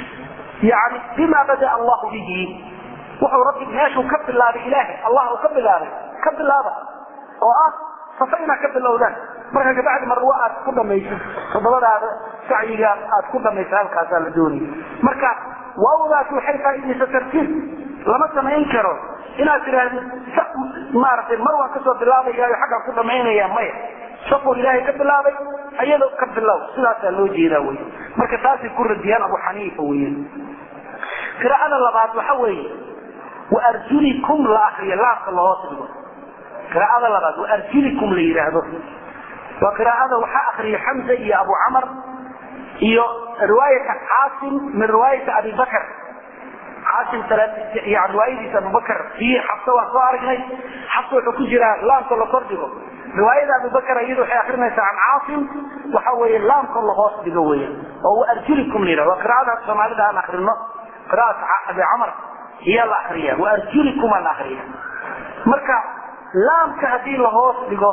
yani bima bada allahu bihi wuxuu rabbi meeshuu ka bilaabay ilaahay allah uu ka bilaabay ka bilaaba oo ah safa inaad ka bilowdaan marka kabacdi marwo aad ku dhamaysid todobadaada sacyiga aad ku dhamaysa halkaasaa la doonaya marka waawdaas waxay faa'iidaysa tartiib lama samayn karo inaad tidhaahdo maaragtay mar waan kasoo bilaabayaayo xaggaan ku dhamaynaya maya safuu ilaahay ka bilaabay ayadoo ka bilow sidaasaa loo jeedaa wey marka taasay ku radiyaan abu xaniifa weyan qiraa'ada labaad waxa weeye waarjulikum la akriyo laabka lahoos dhigo qiraa'ada labaad waarjulikum la yidhaahdo waa qiraa'ada waxaa akriya xamza iyo abu camar iyo riwaayata caasim min riwaayati abi bakr caasim yani riwaayadiisa abubakr iyo xabse waan soo aragnay xabse wuxuu ku jiraa laamka la kor dhigo riwaayada abubakr iyadu waxay akrinaysaa can caasim waxa weeye laamka la hoos dhigo weya oo waarjulikum la yidhahdo waa qiraa'ada soomaalida aan akrino qiraa'at abi camar iyaa la akriya waarjulikum aa la akriya marka laamka haddii la hoos dhigo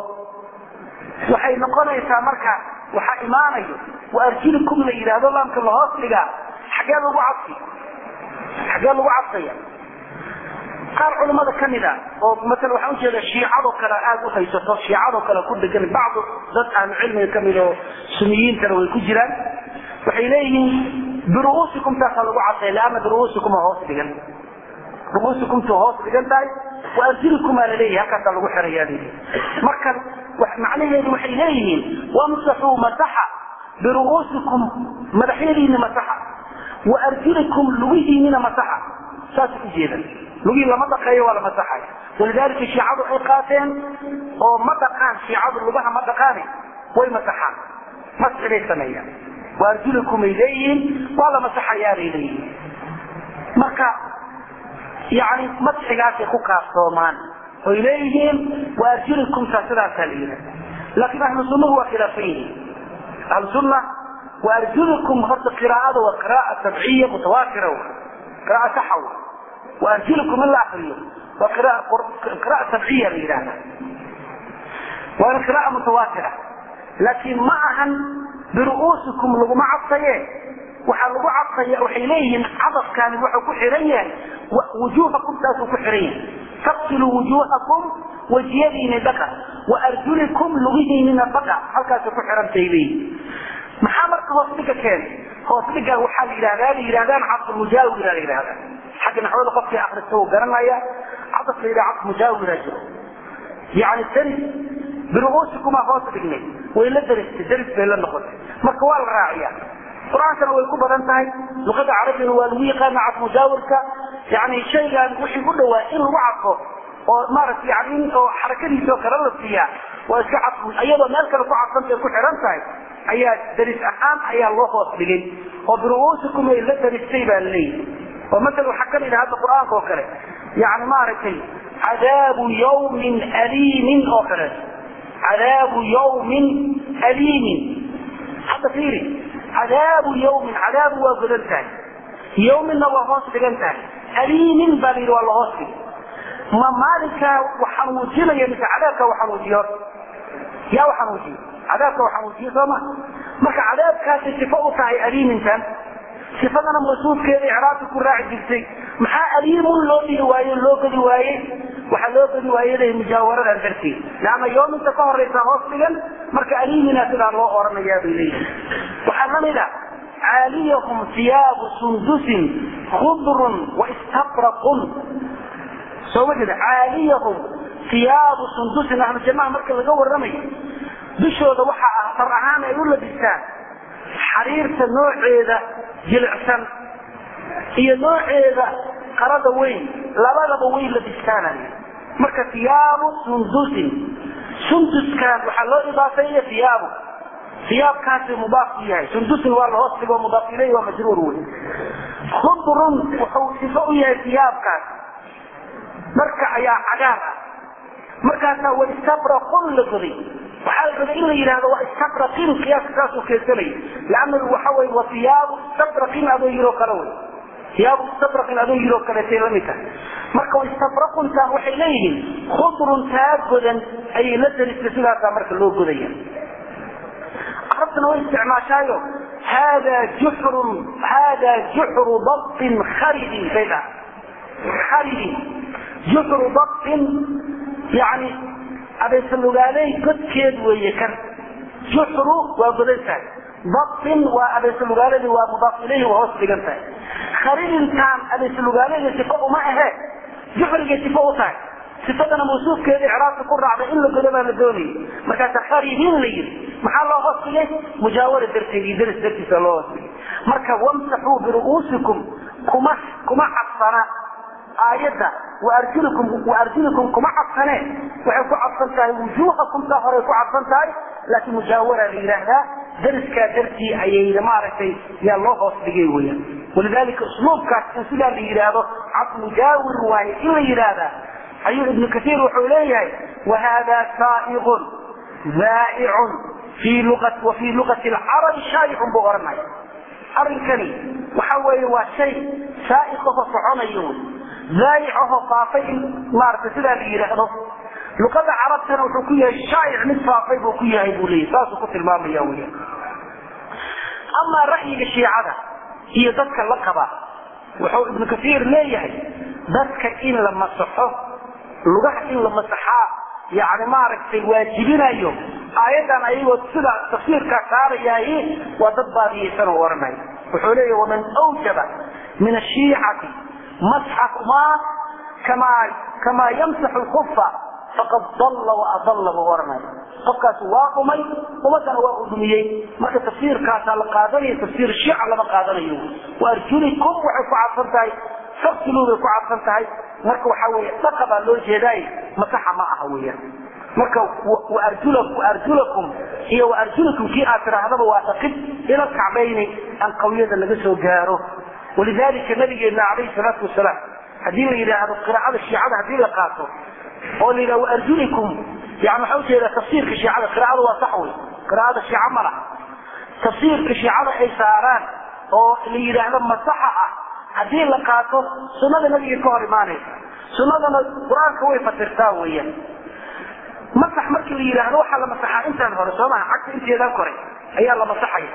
waxay noqonaysaa marka waxaa imaanayo waarjulikum la yidhaahdo laamka lahoos dhigaa xagee lagu cabsi xagee lagu cabsaya qaar culimmada ka mid a oo maala waxaan ujeeda shiicadoo kale aada u haysato shiicadoo kale ku degan bacdu dad ahlu cilmiga kamid oo suniyiintana way ku jiraan waxay leeyihiin biru'uusikum taasaa lagu cadday leana biru'uusikuma hoos dhigan ru'uusikumtu hoos dhigan tahay wa arjulikumaa laleeyahay halkaasaa lagu xirayaa leyii marka macnaheedu waxay leeyihiin wamsaxuu masaxa biru'uusikum madaxyadiina masaxa wa arjulikum lugihiinina masaxa saasay u jeedan lugihii lama dhaqeeyo waa la masaxay walidaalika shiicadu ay qaateen oo ma dhaqaan shiicadu lugaha ma dhaqaane way masaxaan masxi bay sameeyaan wa arjulikumay leeyihiin waa la masaxayaa bay leeyihiin marka yani masxigaasay ku kaaftoomaan oy leeyihiin wa arjulikumta sidaasaa la yidhaha laakiin ahlu sunnahu waa khilaafan yihiin ahlu sunna wa arjulikum horta qiraa'ada waa qira'a tabciya mutawaatira qira'a saxa wa arjulikum in la akriyo waa qira'a tabciya la yidhahda waana qira'a mutawaatira laakiin ma ahan biru'uusikum laguma cadsaye waxaa lagu cadfaya waxay leeyihiin cadafkaani wuxuu ku xihan yahay wujuuhakum taasuu ku xihan yahay taqsiluu wujuuhakum wejiyadiina dhaqa wa arjulikum lugihiinina dhaqa halkaasay ku xihantay leeyihin maxaa marka hoos dhiga keenay hoos dhiga waxaa la yidhahdaa la yidhahdaan cadfulmujaawira la yidhahdaa xagga naxwada qofkii akrista uu garanaya cadaf la yidhaha cadfulmujaawira jiro yani daris biru'uusikuma hoos dhignay way la daristay daris bay la noqotay marka waa la raaciya qur-aankana way ku badan tahay luqada carabigana waa lagu yaqaana cadmujaawirka yani shaygaan wixii u dhawaa in lagu cadfo oo maaragta yani in oo xarakadiisa oo kale la siiyaa waa iska cadfu iyadoo meel kale ku cadfantay ku xihan tahay ayaa daris ahaan ayaa loo hoos dhigay oo biru'uusikum ay la daristay baa laleeyahy oo masala waxaa ka mid ah hadda qur-aanka oo kale yani maaragtay cadaabu yawmin aliimin oo kale cadaabu yawmin aliimin hadda fiiri cadaabu yawmin cadaabu waa godan tahay yawminna waa hoos dhigan tahay aliimin baa la yidhi waa la hoos dhigay ma maalinkaa waxanuujinaya mise cadaabka waxanuujiyo yaa waxanuujiyo cadaabka waxanuujiyo sooma marka cadaabkaasay sifo u tahay aliimintan sifadana mawsuufkeeda icraabka ku raaci jirtay maxaa aliimun loo dhigi waaye loo geli waayey waxaa loo geli waayey mujaawaradan darteed leanna yoominta ka horaysa hoos dhigan marka aliimina sidaa loo oranayaa bay leeyihin waxaa lamid a caaliyahum iyaabu sundusin khudrun waistabraqun soo ma jeeda caaliyahum iyaabu sundusin ahlu jannaha marka laga waramayo dushooda waxa ah far ahaan ay u labistaan xariirta nooceeda jilicsan iyo nooceeda qarada weyn labadaba way labistaanaya marka iyaabu sundusin sunduskan waxaa loo idaafeeya iyaabu iyaabkaasi mudaaf u yahay sundusin waa la hoos dhigo mudaaf ileyh waa majruur wey khudrun wuxuu sifo u yahay iyaabkaas marka ayaa cagaar ah markaasaa wa istabraqun la goday waxaa la rabay in la yidhahdo waa istabraqin qiyaaska saasuu keensanaya leanna waxa wey wa iyaabu istabraqin adoo yiroo kale wey iyaabu istabraqin adoo yiroo kaleetay lamid tahay marka istabraquntaan waxay leeyihiin khudrun taa godan ayay la daristay sidaasaa marka loo godaya carabtuna way isticmaashaayo hada juxrun hada juxru dabtin kharidin bay dhaha kharidin juxru dabtin yani abeesalugaaley godkeed weeye kan juxru waa godan tahay dabtin waa abeesalugaaledi waa mudaaf ilayhi waa hoos dhigan tahay kharidintaan abeesalugaaleyda sifo uma ahe juxrigay sifo u tahay sifadana mawsuufkeeda icraabka ku raacday in la godo baa la doonayay markaasa kharidin la yiri maxaa loo hoos dhigay mujaawara darteed iyo daris dartiisa loo hoos dhigay marka wamsaxuu biru'uusikum kuma kuma cabsana aayadda waarjulikum waarjulikum kuma cabsane waxay ku cabsan tahay wujuuhakum taa horey ku cabsan tahay laakiin mujaawara la yidhaahdaa dariskaa dartii ayay maaragtay yaa loo hoos dhigay weyaan walidalika usluubkaas in sidaa la yidhaahdo cad mujaawir waaye in la yidhaahdaa ayuu ibnu kaiir wuxuu leeyahay wahada saaiqun zaa'icun fii lua wa fii luqati lcarabi shaayicun buu ohanaya arrinkani waxa weeye waa shay saaiqaho soconayo wy zaayicaho faafay in maaragtay sidaa la yidhaahdo luqada carabtana wuxuu ku yahay shaa'ic mid faafay buu ku yahay buu leeyahy saasuu ku tilmaamaya weya amaa ra'yiga shiicada iyo dadka la qaba wuxuu ibnu kaiir leeyahay dadka in la masaxo lugaha in la masaxaa yani maaragtay waajibinayo aayadan ayagoo sida tafsiirkaa saarayahay waa dad baadiyaysan oo oranaya wuxuu leeyahy waman awjaba min ashiicati masxakumaa kamaa kamaa yamsaxu lkufa faqad dalla waadalla buu oranaya qofkaas waa dhumay ummadana waa u dhumiyey marka tafsiirkaasaa la qaadanaya tafsiir shiica lama qaadanayo waarjulikum waxay ku cadsan tahay faksiluu bay ku cadsan tahay marka waxaa weeye dhaqa baa loo jeedaay masaxa ma aha weeyaan marka waarjulakum iyo waarjulakum kii aad tidhaahdaba waa dhaqid ila kacbayni aan qawiyada laga soo gaaro walidalika nabigeena calayhi salaatu wasalaam haddii la yidhaahdo qiraacada shiicada haddii la qaato oo la yidhahdo waarjulikum yani waxaa ujeedaa tafsiirka shiicada qiraacada waa sax wey qiraacada shiica ma laha tafsiirka shiicada ay saaraan oo la yidhaahdo masaxa ah haddii la qaato sunada nabiga ka hor imaanaysa sunadana qur-aanka way fasirtaa weeyaan masax markii la yidhaahdo waxaa la masaxaa intaan hore soo maha cagta inteedan kore ayaa la masaxaya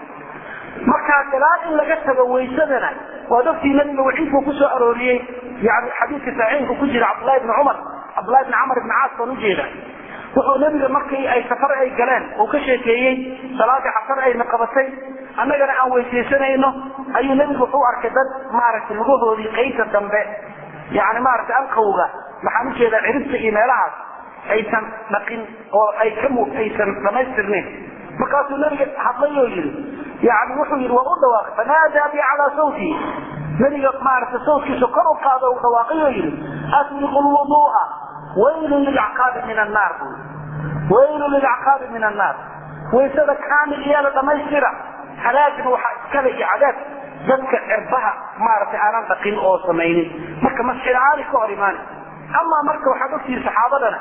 markaa ilaa in laga tago waysadana waa dadkii nabiga waxiidku ku soo arooriyey yani xadiidka saxiixka ku jira cabdullahi bni cumar cabdullahi bni camar ibni caas baan ujeeda wuxuu nabiga markii ay safar ay galeen uu ka sheekeeyey salaadii casar ayna qabatay annagana aan weysaysanayno ayuu nebigu wuxuu arkay dad maaragtay lugahoodii qaybta dambe yani maaragtay alqawga maxaan ujeedaa ciribta iyo meelahaas aysan dhaqin oo ay ka aysan dhamaystirnayn markaasuu nabiga hadlay oo yidhi yani wuxuu yidhi waa u dhawaaqay fanaadaa bi calaa sawtii nabiga maaragtay sawtkiisa kor u qaado u dhawaaqay oo yidhi asbiqu lwuduu'a waylun lilacqaabi min annaar bu waylun lilacqaabi min annaar waysada kaamil iyaala dhamaystira halaagna waxaa iskale iyo cadaab dadka cirbaha maaragtay aanan dhaqin oo samaynin marka masxilaani ka hor imaani amaa marka waxaad ogtihi saxaabadana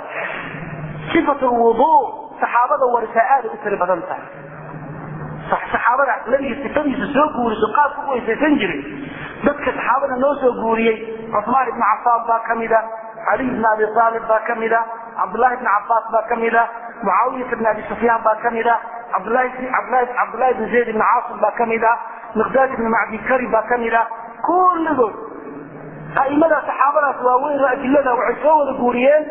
sifat lwuduu saxaabada warisaa aada u tiri badan tahay saxaabada nabiga sifadiisa soo guuriso qaabku u weysaysan jiray dadka saxaabada noo soo guuriyey cusmaan ibni cafaan baa kamida caliy bn abi aalib baa kamida cabdullahi bni cabaas baa kamida mucaawiyata bn abi sufyaan baa kamida cabdulahi bn zayd bn caasim baa kamida miqdaad ibn macdi kari baa kamida kulligood aimada saxaabadaas waaweyn oo adilada waxay soo wada guuriyeen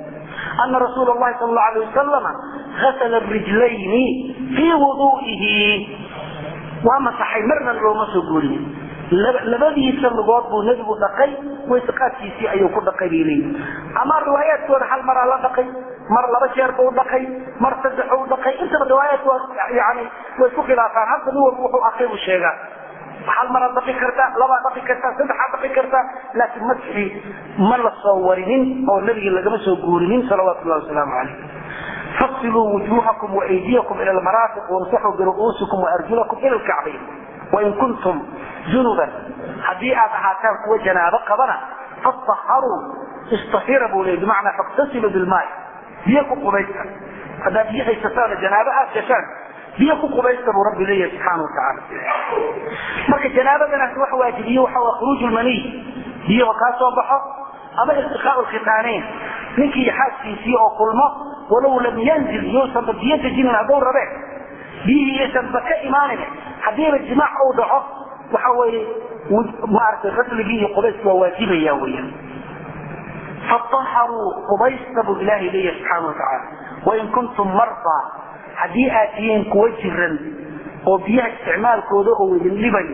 ana rasuula lahi sal lau alay wasalama asla rijlayni fii wuduihi waa masaxay marna looma soo guuriye labadiisa lugood buu nebigu dhaqay wayseqaadkiisii ayuu ku dhaqay bay leeyihi ama riwaayaadkooda hal maraa la dhaqay mar laba jeer buu dhaqay mar saddex u dhaqay intaba riwaayaadku yani way isku khilaafaan hadda nin walba wuxuu akay buu sheegaa hal maraad dhaqi kartaa labaad dhaqi kartaa saddexaad dhaqi kartaa laakiin masxi ma la soo warinin oo nebiga lagama soo guurinin salawaatu llahi wasalaamu calayh fasiluu wujuhakum waaydiyakum ila lmaraafiq wamsaxuu biru'uusikum waarjulakum ila lkacbayn wain kuntum junuban haddii aad ahaataan kuwa janaabo qabana faطaharuu istahira buu leey bimacnaa faktasiluu bilmaai biyo ku qubaysta haddaad biyo haysataan janaabo aad gashaan biyo ku qubaysta buu rabbi leeyahay subxaana watacaala marka janaabadanaas wax waajibiye waxa waa khuruuj lmaniy biyaha kaa soo baxo ama iltiqaau lkhitaaneyn ninkii xaaskiisii oo kulmo walow lam yanzil yousanba biyo dejinin hadduu rabe biyihii yaysanba ka imaanin haddiiba jimaac uu dhaco waxa weeye maaragtay rasligii iyo qubayska waa waajibaya weeyaan faaharuu qubaysta buu ilaahay leeyahay subxaana watacaala wain kuntum mardaa haddii aad tihiin kuwa jiran oo biyaha isticmaalkooda oo idin dhibayo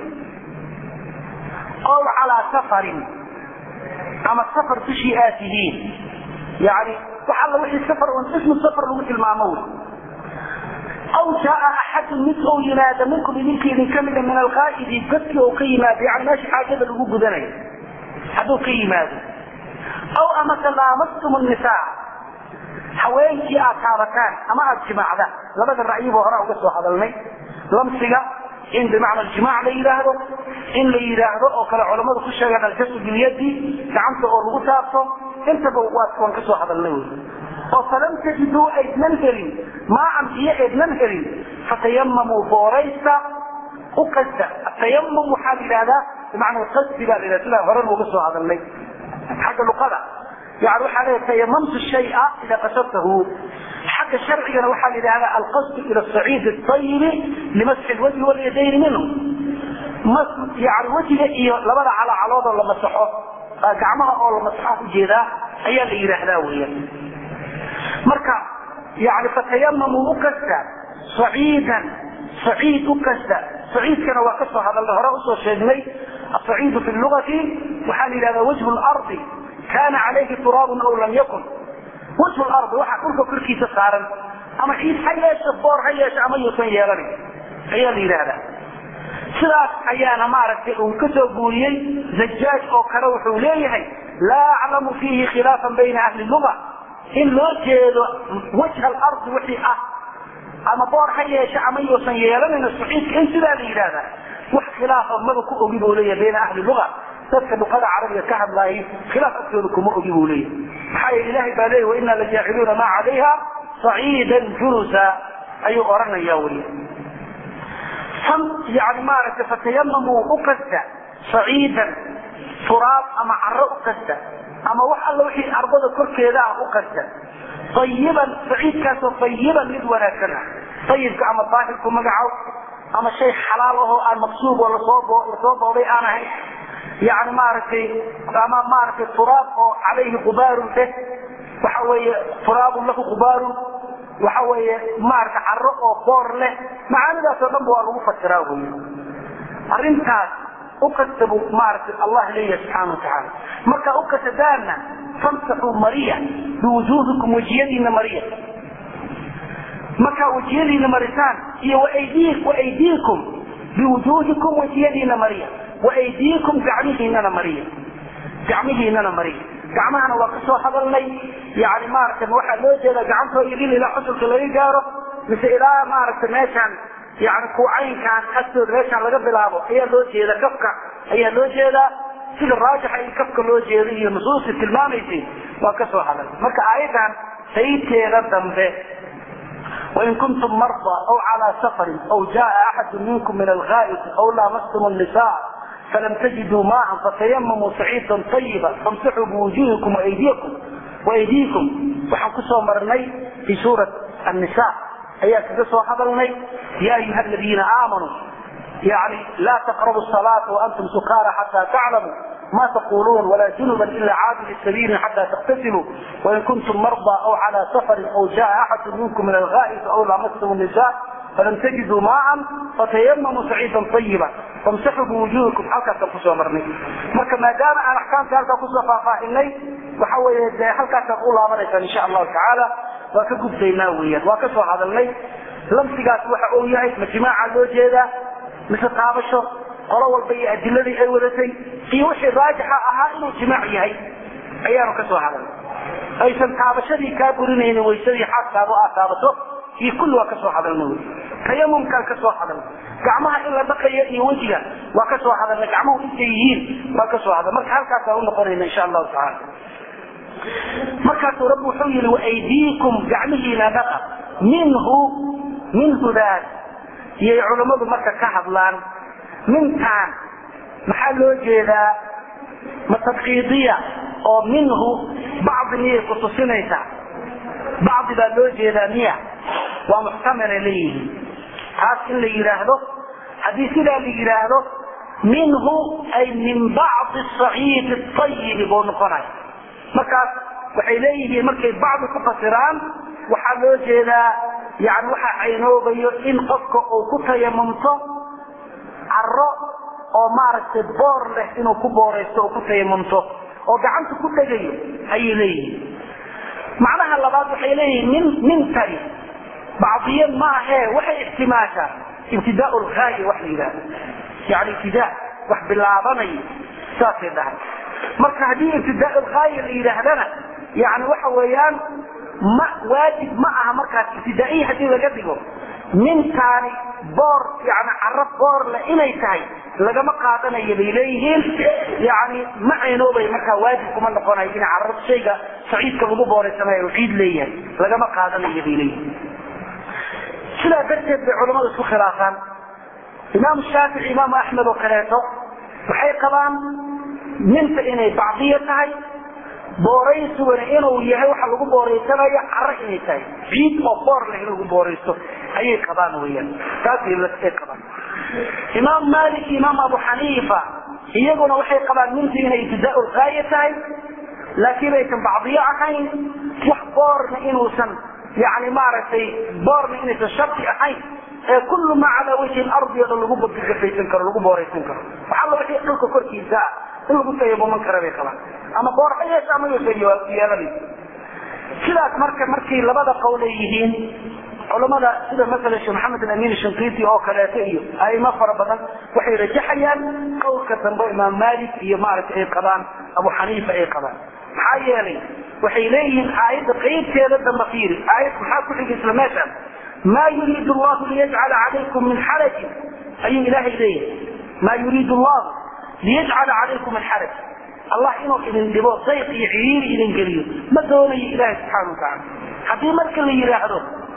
ow calaa safarin ama safar dushii aad tihiin yani wax alla wixii safar un ismu safar lagu tilmaamo wey aw jaaa axadun mid ou yimaada minkum idinka idin kamida min alqaa'idi dadkii ou ka yimaado yani meesha xaajada lagu gudanayo hadduu ka yimaado aw amase laamastum nisaa haweenkii aad taabataan ama aada jimaacdaan labada ra'yiba hore uga soo hadalnay lamsiga in bimacna jimaac la yidhaahdo in la yidhaahdo oo kale culammadu ku sheegaan aljasu bilyadi gacanta oo lagu taabto intaba waan ka soo hadalnay wy oo falam tajiduu aydnan helin maacan biyo aydnan helin fatayamamuu booraysta u qasta atayamum waxaa la yidhahdaa bimacna qasdi baa la yidhahda sidaa hore looga soo hadalnay xagga luqada yani waxaa leeya tayamamtu shaya ida qasadtahu xagga sharcigana waxaa la yidhahdaa alqasdu ila saciid ayibi limasxi lwajhi walyadayni minhu yani wejiga iyo labada calacaloodoo la masaxo gacmaha oo la masaxaa ujeedaa ayaa la yidhaahdaa weeyaan marka yani fatayamamuu u kasta saciidan saciid u kasta saciidkana waa ka soo hadalnay hore usoo sheegnay asaciidu fi lugati waxaa la yidhahdaa wajhu lardi kana calayhi turaabun aw lam yakun wajhu lardi waxa dhulka korkiisa saaran ama ciid ha yeesho boor ha yeesho ama yuusan yeelanin ayaa la yidhaahdaa sidaas ayaana maaragtay uu ka soo guuriyey zajaaj oo kale wuxuu leeyahay laa aclamu fiihi khilaafan bayna ahli luga in loo jeedo wajha alardi wixii ah ama boor ha yeeshe ama yuusan yeelanin saciidka in sidaa la yidhaahdaa wax khilaafa maba ku ogi buu leeyahay bayna ahli luga dadka luqada carabiga ka hadlaayay khilaaf agtooda kuma ogi buu leeyahay maxaa yeele ilahay baa leeyahy wainaa lajaaciluuna maa calayha saciidan jurusa ayuu oranaya weli tan yani maaragtay fatayamamuu u kasta saciidan turaab ama caro u kasta ama wax alla wixii ardada korkeeda ah u kasta ayiban saciidkaasoo ayiban mid wanaagsan ah ayibka ama daahirku magacow ama shay xalaal ahoo aan maqsuub oo lasoo booday aan ahayn yani maaragtay ama maaragtay turaab oo calayhi qubaarun deh waxa weeye turaabun lahu qubaarun waxa weeye maarata caro oo boor leh macaanidaasoo dhanba waa lagu fasiraa wey arrintaas ukasta buu maaragtay allah leeyahay subxaana watacaala markaa ukasadaana famsaxuu mariya biwujuuhikum wejiyadiina mariya markaa wejiyadiina marisaan iyo waaydiikum biwujuuhikum wejiyadiina mariya waaydiikum gacmihiinana mariya gacmihiinana mariya gacmahana waa kasoo hadalnay yani maaragtay waxaa loo jeedaa gacantoo idin ilaa xusulka laga gaaro mise ilaa maaragtay meeshaan yani kuucaynkaan agtooda meeshaan laga bilaabo ayaa loo jeeda kafka ayaa loo jeedaa sida raajixa in kafka loo jeedo iyo nusuusti tilmaamaysay waa kasoo hadal marka aayadan sayteeda dambe wain kuntum marda aw calaa safarin aw jaa axadu minkum min alghaa'iti aw laamastum الnisaa فلم تجدوا ماء فتيمموا صعيدا طيبا فامسحوا بوجوهكم وايديكم وايديكم waxaan kusoo marnay fi suurat النساء ayaa kaga soo hadalnay ya ayuha الذيina آamanوا يعني لا تقربوا الصلاة وأنتم سكارى حتى تعلموا ما تقولون ولا جنبا إلا عابر السبيل حتى تغتسلوا وإن كنتم مرضى أو على سفر أو جاء أحد منكم من الغائط أو لامستم النساء فلم تجدوا ماء فتيمموا سعيدا طيبا فامسحوا بوجوهكم halkaasaan kusoo marnay marka maadaama aan axkaamta halkaa kusoo faahfaahinay waxa weeye dee halkaasaan u laabanaysaan insha allahu tacaala waa ka gudbaynaa weeyaan waa ka soo hadalnay lamsigaas waxa uu yahay ma jimaaca loo jeedaa mise taabasho qolo walba iyo adiladii ay wadatay iyo wixii raajixa ahaa inuu jimaac yahay ayaanu ka soo hadalnay aysan taabashadii kaa burinaynin waysadii xaaskaadu aad taabato iyo kulli waa ka soo hadalna wy tayamumkaan ka soo hadalna gacmaha in la dhaqayo iyo wejiga waa ka soo hadalna gacmuhu intay yihiin waa ka soo hadal marka halkaasaan unoqonayna insha allahu tacaala markaasuu rabbi wuxuu yihi waaydiikum gacmihiina dhaqa minhu minhudaas iyay culammadu marka ka hadlaan mintaan maxaa loo jeedaa ma tabkiidiya oo minhu bacdi miyay kutusinaysaa bacdi baa loo jeedaa miya waa muxtamala leeyihiin taas in la yidhaahdo haddii sidaa la yidhaahdo minhu ay min bacdi saciidi ayibi buu noqonaya markaas waxay leeyihiin markay bacdi ku fasiraan waxaa loo jeedaa yani waxaa caynoobayo in qofka uu ku tayamumto caro oo maaragtay boor leh inuu ku booraysto oo ku tayamumto oo gacanta ku dhegayo ayay leeyihiin macnaha labaad waxay leeyihiin min mintani bacdiye maahee waxay ixtimaashaa ibtidaa lhaaya wax la yidhahdo yani ibtidaa wax bilaabanaya saasay dhahay marka haddii ibtidaa lhaaya la yidhaahdana yani waxa weeyaan ma waajib ma aha markaas ibtidaaiya haddii laga dhigo mintaani boor yani caro boor le inay tahay lagama qaadanayo bay leeyihiin yani ma caynoobay markaa waajib kuma noqonayo in caro shayga saciidka lagu booraysanayo ciid leeyahay lagama qaadanayo bay leeyihiin sidaa darteed bay culamadu isku khilaafaan imaam shaafici imaam axmed oo kaleeto waxay qabaan minta inay bacdiya tahay booraysiguna inuu yahay waxa lagu booraysanayo caro inay tahay ciid oo boor leh in lagu booraysto ayay qabaan weyaan taasay qabaan imaam malik iyo imaam abu xaniifa iyaguna waxay qabaan mintu inay ibtidaa lgaaya tahay laakiin aysan bacdiyo ahayn wax boorna inuusan yani maaragtay boorna inaysan shardi ahayn ee kullu maa calaa wajhi lardi o dhan lagu gafaysan karo lagu booraysan karo waxalla wixii dhulka korkiisa ah in lagu tayamuman kara bay qabaan ama boor ha yeesha ama yuusan yeelanaysa sidaas marka markay labada qowl ay yihiin culamada sida maala sheekh maxamed alamin shinqiiti oo kaleeto iyo aimo fara badan waxay rajaxayaan qowlka dambe imaam malik iyo maaragtay ay qabaan abu xaniifa ay qabaan maxaa yeelay waxay leeyihiin aayadda qeybteeda dambe fiiri aayad maxaa ku xigay isla meeshaan maa yuriid llahu liyajcala calaykum min xarajin ayuu ilaahay leeyahay maa yuriid llahu liyajcala calaykum min xaraj allah inuu idin dhibo dayq iyo ciriiri idin geliyo ma doonayo ilaahay subxaana watacaala haddii marka la yidhaahdo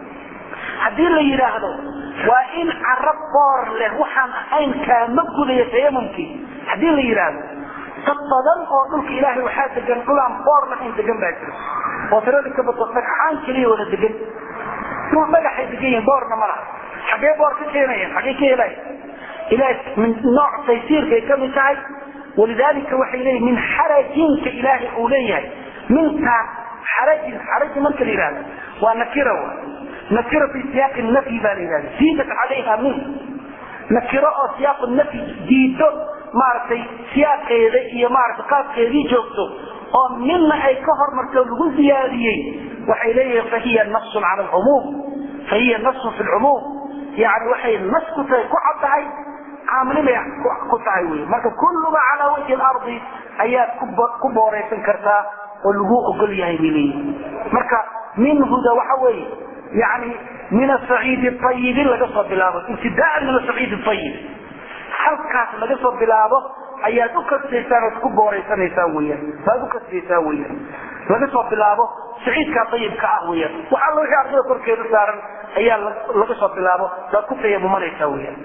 haddii la yidhaahdo waa in carab boor leh waxaan ahayn kaama gudaya tayamumkii haddii la yidhaahdo dad badan oo dhulka ilaahay waxaa degan dhulaan boor lahayn degan baa jira oo tirada ka bato dhagxaan keliya wada degan dhul dhagaxay degan yihin boorna ma laha xaggee boor ka keenayaan xaggee ka helaya ilahay min nooc taysiirkay ka mid tahay walidaalika waxay leeyihin min xarajinka ilaahay uu leeyahay mintaan xarajin xarajin marka la yidhahdo waa nakira wa nakiro fi siyaaqi nafyi baa la yidhahda ziidat calayha min nakiro oo siyaaqu nafyi diido maaragtay siyaaqeeda iyo maaragtay qaabkeedii joogto oo midna ay ka hormarto lagu ziyaadiyey waxay leeyihiin fahiya nasun cala alcumuum fahiya nasun fi lcumuum yani waxay nas ku tahay ku cad tahay caamilibay ku tahay wy marka kulluba calaa wajhi lardi ayaad ku booraysan kartaa oo lagu ogol yahay bay leeyihin marka minhuda waxa weeye yani min asaciidi ayibi laga soo bilaabo ibtidaan min asaciid ayib halkaas laga soo bilaabo ayaad u kasbaysaan ood ku booraysanaysaan weyaan waad u kasbaysaan weyaan laga soo bilaabo saciidkaa ayibka ah weyaan wax alla wixii ardada korkeeda saaran ayaa laga soo bilaabo waad ku tayamumanaysaa weyaan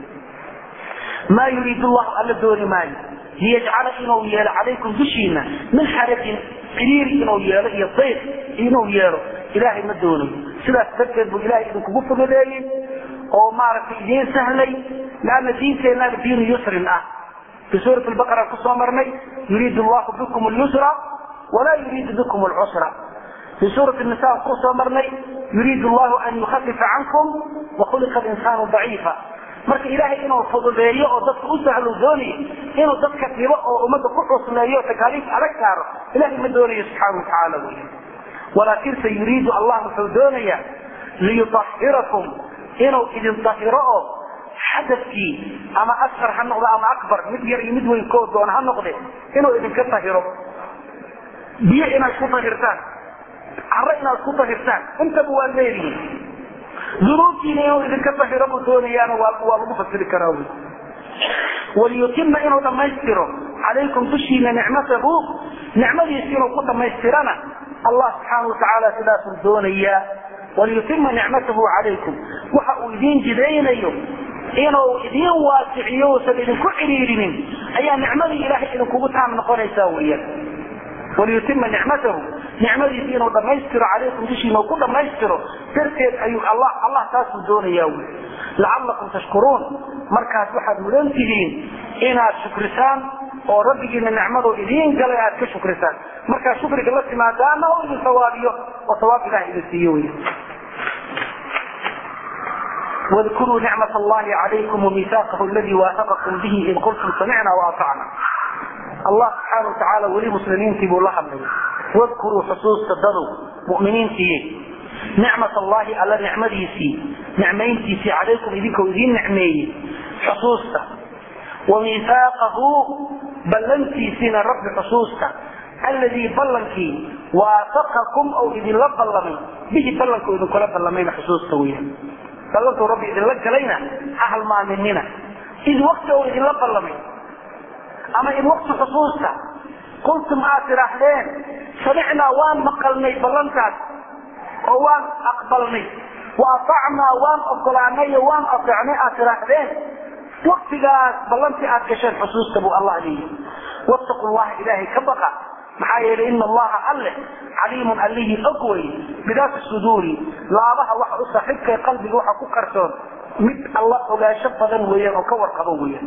maa yuriid llahu alla dooni maayo liyajcala inuu yeelo calaykum dushiina min xarajin ciriiri inuu yeelo iyo dayq inuu yeelo ilaahay ma doonayo sidaas darteed buu ilahay idinkugu fududeeyey oo maaragtay idiin sahlay leanna diinteennaaba diinu yusrin ah fi suurat lbaqara kusoo marnay yuriid llahu bikum lyusra walaa yuriidu bikum lcusra fi suurat nisa kusoo marnay yuriid llahu an yukhafifa cankum wakhuliqa linsaanu daciifa marka ilaahay inuu fududeeyo oo dadka u sahlo doonayo inuu dadka dhibo oo ummadda ku cusleeyo takaaliif adag saaro ilahay ma doonayo subxaana watacaala wey walaakinse yuriidu allah wuxuu doonayaa liyuahirakum inuu idin dahiro oo xadafkii ama asqar ha noqdo ama akbar mid yar iyo mid weyn koo doona ha noqde inuu idinka dahiro biyo inaad ku dahirtaan caro inaad ku dahirtaan intaba waa leedihin dunuubtiina inuu idinka dahiro buu doonayaana waa lagu fasiri karaa wy waliyutima inuu dhammaystiro calaykum dushiina nicmatahu nicmadiisi inuu ku dhammaystirana allah subxaana watacaala sidaasuu doonayaa waliyutima nicmatahu calaykum waxa uu idiin jidaynayo inuu idiin waasiciyo uusan idinku cidhiirinin ayaa nicmadii ilaahay idinkugu taam noqonaysaa weyaan waliyutima nicmatahu nicmadiisi inuu dhammaystiro calaykum dushiina uu ku dhammaystiro darteed ayuu allah allah taasuu doonayaa wy lacalakum tashkuruun markaas waxaad mudan tihiin inaad shukrisaan oo rabbigiina nicmadu idiin galay aad ka shukrisaan markaa shukriga la timaadaana oo idin sawaabiyo oo sawaab ilaah idin siiyo wey واذكروا نعمة الله عليكم وميثاقه الذي واثقكم به إذ قلتم سمعنا وأطعنا الله سبحانه وتعالى ولي مسلمين تبوا الله منه واذكروا حصوص تدروا مؤمنين تيه نعمة الله على نعمته سي نعمين تيسي عليكم إذنك وإذين نعميه حصوصة وميثاقه بلنتي سين الرب حصوصة الذي بلنكي واثقكم أو إذن لبلمي به بلنكو إذن كلا بلمين حصوصة ويا بلنتو ربي إذن لك أهل ما مننا إذ وقت أو إذن لبلمي أما إذ وقت حصوصة قلتم آتي رحلين سمعنا وان مقلني بلنتات oo waan aqbalnay waatacnaa waan ogolaanay waan aeecnay aad tiraahdeen waktigaas ballantii aad gasheen xusuusta buu allah leeyahy wattaqu llaha ilaahay ka baqa maxaa yeelay ina allaha alle caliimun allihii og wey bidaati suduuri laabaha waxa u saaxiibkay qalbiga waxa ku qarsoon mid alla ogaansho badan weeyaan oo ka warqabo weeyaan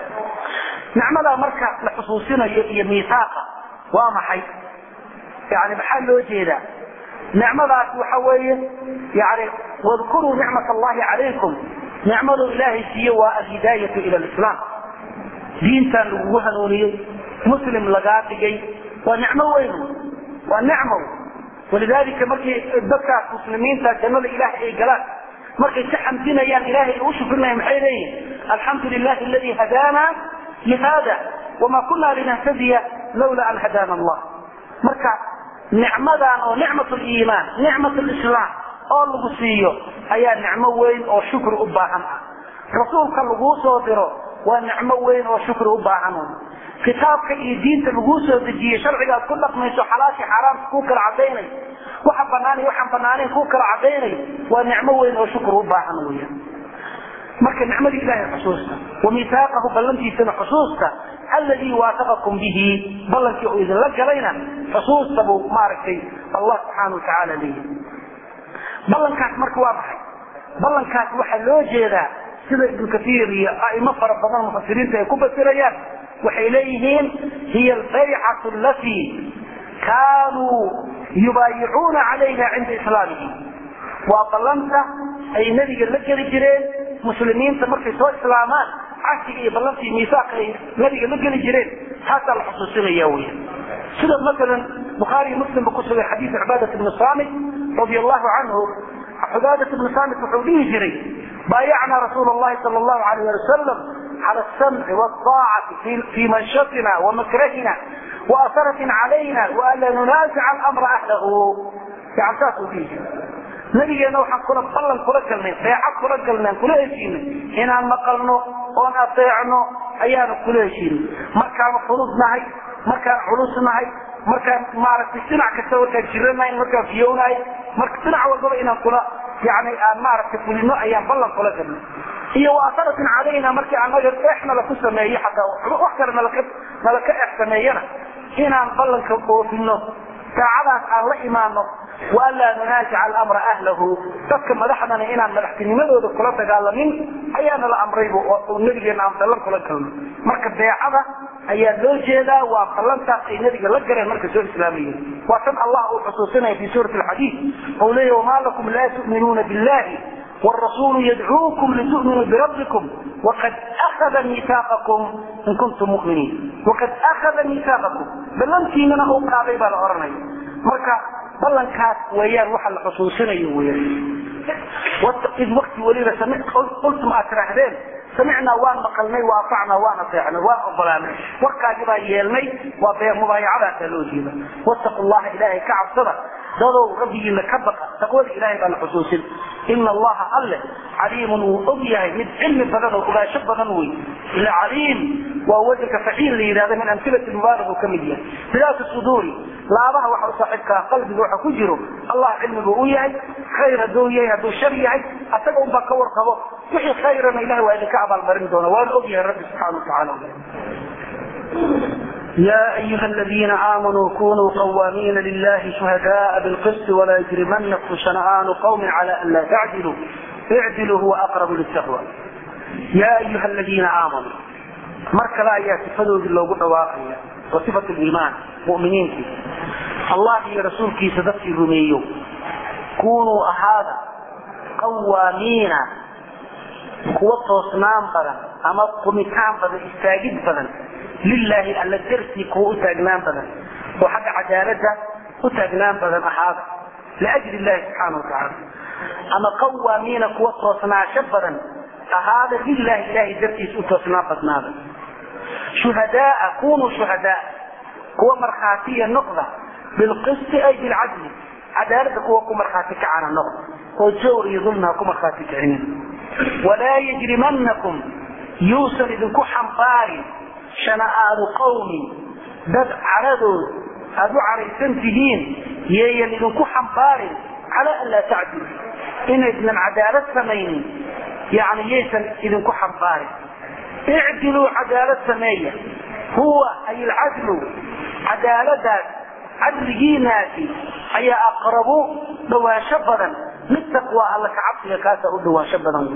nicmadaa marka la xusuusinayo iyo miisaaqa waa maxay yani maxaa loo jeedaa nicmadaas waxa weeye yani wadkuruu nicmat allahi calaykum nicmadu ilaahay siiye waa alhidaayatu ila lislaam diintan lagugu hanuuniyey muslim lagaa dhigay waa nicmo weyn waa nicmo walidaalika markii dadkaas muslimiinta jannada ilahay ay galaan markay ka xamdinayaan ilahay ay u shukrinayaan maxay leeyihin alxamdu lilahi aladi hadaana lihada wama kuna linahtadiya lawla an hadaana allah marka nicmadan oo nicmat liimaan nicmat lislaam oo lagu siiyo ayaa nicmo weyn oo shukri u baahan ah rasuulka laguu soo diro waa nicmo weyn oo shukri u baahan kitaabka iyo diinta laguu soo dejiyey sharcigaad ku dhaqmayso xalaashii xaaraamka kuu kala cadaynayo waxa banaan iyo waxaan banaanayn kuu kala cadaynayo waa nicmo weyn oo shukri u baahan weya marka nicmadii ilahay xusuusta wa miisaaqahu ballantiisana xusuusta alladii waafaqakum bihi ballankii uu idinla galayna xusuusta buu maaragtay allah subxaana wa tacaala leeyahy ballankaas marka waa maxay ballankaas waxaa loo jeedaa sida ibnu kaiir iyo aimo fara badan mufasiriinta ay ku fasirayaan waxay leeyihiin hiya albaycatu alatii kaanuu yubaayicuuna calayha cinda islaamihim waa ballanta ay nebiga la geli jireen muslimiinta markay soo islaamaan cashiga iyo ballantii miisaaqa ay nebiga la geli jireen taasaa la xusuusinaya weya sida masalan bukhaari iyo muslimba ku sugay xadiis cibaadat ibni saamit radia allahu canhu cibaadat ibni saamit wuxuu dhihi jiray baayacnaa rasuula allahi sala allahu alayh ali wasalam cala alsamci waalطaacati fii manshatina wamakrahina waasaratin calayna waanla nunaasica alamra ahlahu yani saasuu dhihi jiray nabigeena waxaan kula ballan kula galnay beecad kula galnay aan kula heshiinay inaan maqalno oon adeecno ayaanu kula heshiinay markaanu fudud nahay markaan culus nahay markaan maaragtay dhinac kasta markaan jiranahay markaan fiyownahay marka dhinac walbaba inaan kula yani aan maaragtay fulino ayaan ballan kula galnay iyo waasaratin calayna markii anaga eex nalaku sameeyo xataa wax kale nalaka nalaka eex sameeyana inaan ballanka oofino saacadaas aan la imaano waanlaa nunaasica alamra ahlahu dadka madaxdana inaan madaxtinimadooda kula dagaalamin ayaana la amraybu oo nabigeena aan ballan kula galno marka beecada ayaa loo jeedaa waa ballantaas ay nabiga la galeen marka soo islaamayeen waa tan allah uu xusuusinaya fi suurati alxadiid ou leeya wamaa lakum laa tu'minuuna billahi والرسول يدعوكم لتؤمنوا بربكم وقد أخذ ميثاقكم إن كنتم مؤمنين وقد أخذ ميثاقكم بلنتي من أوقع بيبا الأرني مركا بلنكاس ويان وحل حصوصنا ويان إذ وقت ولينا سمعت قلتم أتراهدين سمعنا وان مقلني وأطعنا وان أطيعنا وان أقبلنا وقع جبا يلمي ومبايعة تلوجينا واتقوا الله إلهي كعب صدق dadow rabbigiina ka baqa taqwada ilaahay baan xusuusin ina allaha alle caliimun wuu og yahay mid cilmi badan oo ogaansho badan wey ila caliim waa wadanka faciil la yidhahda min amhilati mubaarak uu ka mid yahay bidaatu suduuri laabaha waxa u saaxiibkaa qalbiga waxa ku jiro allah cilmigu u yahay khayr hadduu yahay hadduu shar yahay asaga unbaa ka warqabo wixii khayrana ilahay waa idinka abaalmarin doona waana og yahay rabbi subxaana watacaala يا أيها الذين آمنوا كونوا قوامين لله شهداء بالقسط ولا يجرمنكم شنآن قوم على أن لا تعدلوا اعدلوا هو أقرب للتقوى يا أيها الذين آمنوا مرك لا يتفدوا بالله واقعية وصفة الإيمان مؤمنين فيه الله يا رسول كي صدقتي الرميو كونوا أهذا قوامين قوة صنام بدن أما قمتان بدن استاجد بدن lilaahi alla dartii kuwa u taagnaan badan oo xagga cadaalada u taagnaan badan ahaada liajli illahi subxaana watacaala ama qawaamiina kuwa toosnaasho badan ahaada lilahi ilahay dartiis u toosnaan badnaada shuhadaaa kunuu shuhadaa kuwa markhaatiya noqda bilqisti ay bilcadli cadaalada kuwa ku markhaati kacana noqda oo jawr iyo dulmiha ku markhaati kicinin walaa yajrimanakum yuusan idinku xambaarin shana'aanu qawmin dad caradood aada u caraysan tihiin yeeyan idinku xambaarin calaa an laa tacdilu inaydnan cadaalad samaynin yani yaysan idinku xambaarin icdiluu cadaalad sameeya huwa ay alcadlu cadaaladaas cadligiinaasi ayaa aqrabu dhawaansho badan mid taqwa alla kacabsiga kaasa u dhawaansho badan wey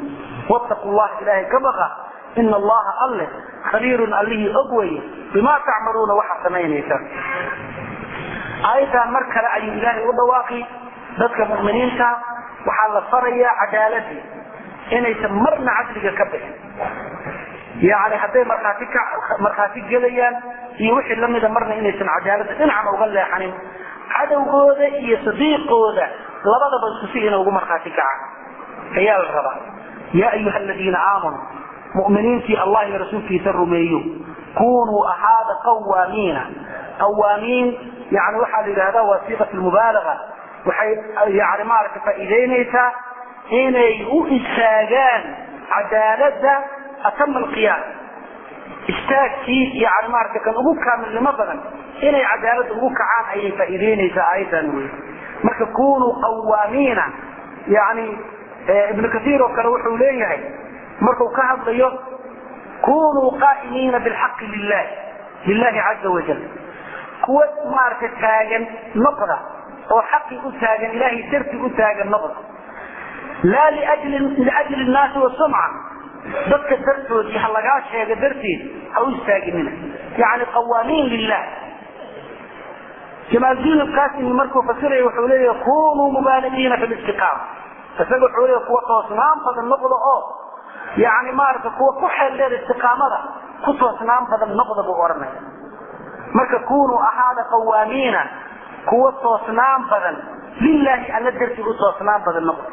wattaqu llaha ilaahay ka baqa ina allaha alle khabiirun allihii og weye bimaa tacmaluuna waxaad samaynaysaan aayaddan mar kale ayuu ilaahay u dhawaaqi dadka mu'miniinta waxaa la farayaa cadaaladii inaysan marna cadliga ka bixin yani hadday markhaati ka markhaati gelayaan iyo wixii lamida marna inaysan cadaalada dhinacna uga leexanin cadowgooda iyo sadiiqooda labadaba isku si inay ugu markhaati kacaan ayaa la rabaa yaa ayuha aladiina aamanuu mu'miniintii allah iyo rasuulkiisa rumeeyo kunuu ahaada qawaamiina qawaamiin yani waxaa la yidhahdaa waa siiqat mubaalaga waxay yani maaragta faa'iideynaysaa inay u istaagaan cadaalada atama alqiyaam istaagkii yani maarata kan ugu kaamilnimo badan inay cadaalada ugu kacaan ayay faa'iideynaysaa aayaddan wey marka kunuu qawaamiina yani ibnu kaiir oo kale wuxuu leeyahay markuu ka hadlayo kunuu qaa'imiina bilxaqi lilah lilahi caza wajal kuwa maarata taagan noqda oo xaqii u taagan ilahay dartii u taagan noqda laa liajli nnaasi wasumca dadka dartoodii ha lagaa sheega darteed ha u istaaginina yani qawaamiin lilah jamaaldiin alqasimi markuu fasiraya wuxuu leeyahay kunuu mubaaligiina fi listiqaama isaga wuxuu leeyahay kuwa toosnaan badan noqda oo yani maarata kuwa ku xeeldheer istiqaamada ku toosnaan badan noqda buu odhanaya marka kunuu ahaada qawaamiina kuwa toosnaan badan lilaahi alla dartii u toosnaan badan noqda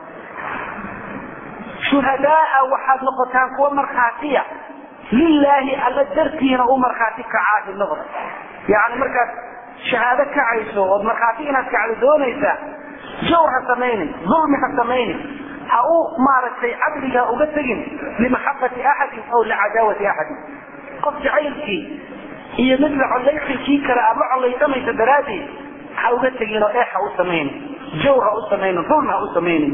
shuhadaa waxaad noqotaan kuwa markhaatiya lilaahi alla dartiina u markhaati kacaahi noqda yani markaad shahaado kacayso ood markhaati inaad kacdo doonaysaa jawr ha samaynin dulmi ha samaynin ha u maaragtay cadliga uga tegin limaxabati axadin aw licadaawati axadin qof jacaylkii iyo mid la collaysi kii kale aad la collaysamaysa daraaddeed ha uga tegin oo eex ha u samaynin jawr ha u samaynin dulmi ha u samaynin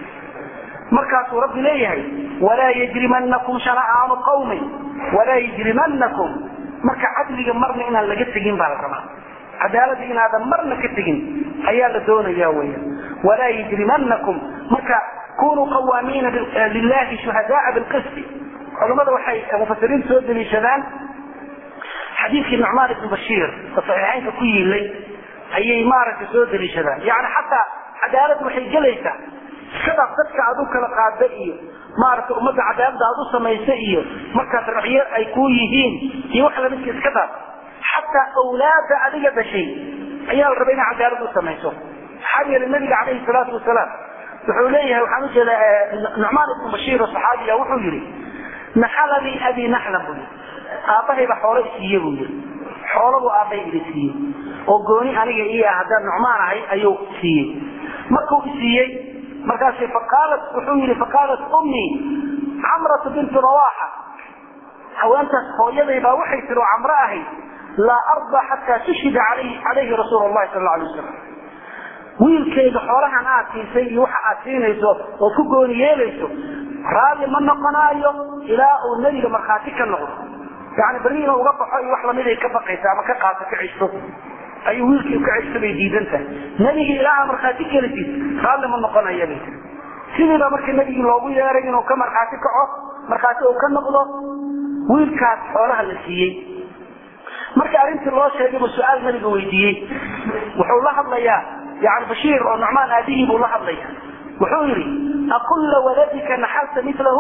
markaasuu rabbi leeyahay walaa yajrimanakum shana'aanu qawmin walaa yajrimanakum marka cadliga marna inaan laga tegin baa la rabaa cadaalada inaadan marna ka tegin ayaa la doonaya weya walaa yajrimanakum marka kunuu qawaamiina lilahi shuhadaaa bilqisti culamada waxay mufasiriinta soo daliishadaan xadiidkii nucmaan ibnu bashiir oo saxiixaynka ku yiilay ayay maaragtay soo daliishadaan yani xataa cadaalad waxay gelaysaa iskadaaf dadka aad u kala qaada iyo maaragtay ummadda cadaalada aad u samaysa iyo markaas racyo ay ku yihiin iyo wax lamidka iska daaf xataa awlaada adiga dhashay ayaa la rabay inay cadaalad u samayso maxaa yeelay nabiga calayhi salaatu wasalaam wuxuu leeyahay waxaan ujeedaa nucmaan ibnu bashiir oo saxaabiya wuxuu yihi naxalanii abi naxlan buu yii aabbahayba xoolo isiiye buu yii xoolabuu aabbay ida siiyey oo gooni aniga ii ah haddaan nucmaan ahay ayuu siiyey markuu isiiyey markaas faqaalat wuxuu yihi faqaalat ummii camratu bintu rawaxa haweentaas hooyaday baa waxay tiri oo camro ahayd laa arda xataa tushhida calayhi rasuul lahi sal alay wasalam wiilkayga xoolahan aad siisay iyo waxa aad siinayso ood ku gooni yeelayso raalli ma noqonaayo ilaa uu nebiga markhaati ka noqdo yani beri inuu uga baxo iyo wax lamiday ka baqaysa ama ka qaato ka cishto ayuu wiilkii ka cishto bay diidan tahay nebigii ilaa aa markhaati kelisid raalli ma noqonaya bay tiri sidiiba markii nebigii loogu yeeray inuu ka markhaati kaco markhaati uu ka noqdo wiilkaas xoolaha la siiyey markii arrintii loo sheegay buu su-aal nabiga weydiiyey wuxuu la hadlayaa yani bashiir oo nucmaan aabihii buu la hadlaya wuxuu yidhi akulla waladika naxalta milahu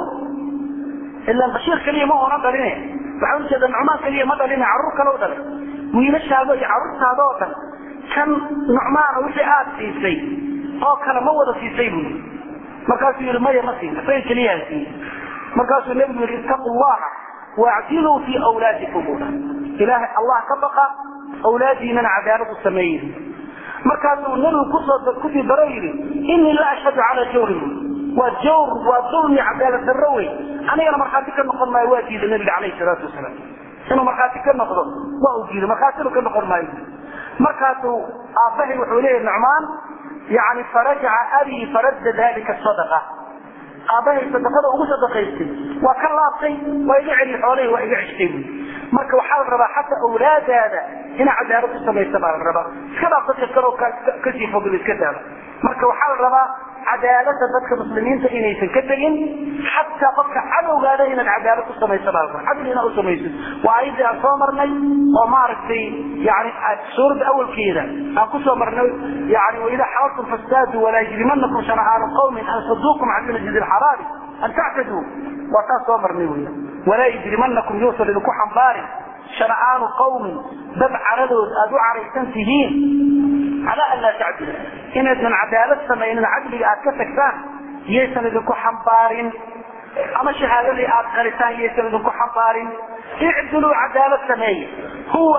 ilan bashiir keliya ma oonan dhaline waxaa ujeeda nucmaan keliya ma dhaline carruur kale u dhalay wiilashaado iyo carruurtaada oo dhan kan nucmaana wixii aad siisay oo kale ma wada siisay buu yii markaasuu yidhi maya ma siin isaga keliyaa siiyey markaasuu nebigu yidhi ittaqu llaha waacdiluu fii awlaadikum buu dhahay ilaahay allah ka baqa awlaadiinana cadaalad u sameeye markaasuu nebigu kusoo kusii daro yidhi inii la ashhadu calaa jawrin waa jawr waa dulmi cadaalad darro wey anigana markhaati ka noqon maayo waa diiday nabiga calayhi salaatu wasalaam inuu markhaati ka noqdo waa uu diiday markhaatina ka noqon maayo markaasuu aabbahay wuxuu leeyahy nucmaan yani farajaca abii faradda dalika sadaqa aabbahay sadaqada ugu sadaqaystay waa ka laabtay waa iga celiy xoolahii waa iga ceshtay buy marka waxaa la rabaa xataa awlaadaada inaa cadaalad u samaysa baa la rabaa iska dhaaf dadka kaloo kasii fogl iska daaba marka waxaa la rabaa cadaalada dadka muslimiinta inaysan ka tegin xataa qofka cadowgaada inaad cadaalad u samayso baa cadli inaad u samayso waa ayadii aan soo marnay oo maaragtay yani suuradda awalkeeda aan kusoo marnay yani waida xalaltum fastaadu walaa yajrimanakum shana'aanu qawmin an saduukum can masjid alxaraami an tactaduu waa taas soo marnay wey walaa yajrimanakum yuusan idinku xambaarin shana'aanu qawmin dad caradood aad u caraysan tihiin calaa an laa tacdilu inaydnan cadaalad samaynin cadliga aad ka tagtaan yaysan idinku xambaarin ama shahaadadii aad qaritaan yaysan idinku xambaarin icdiluu cadaalad sameeye huwa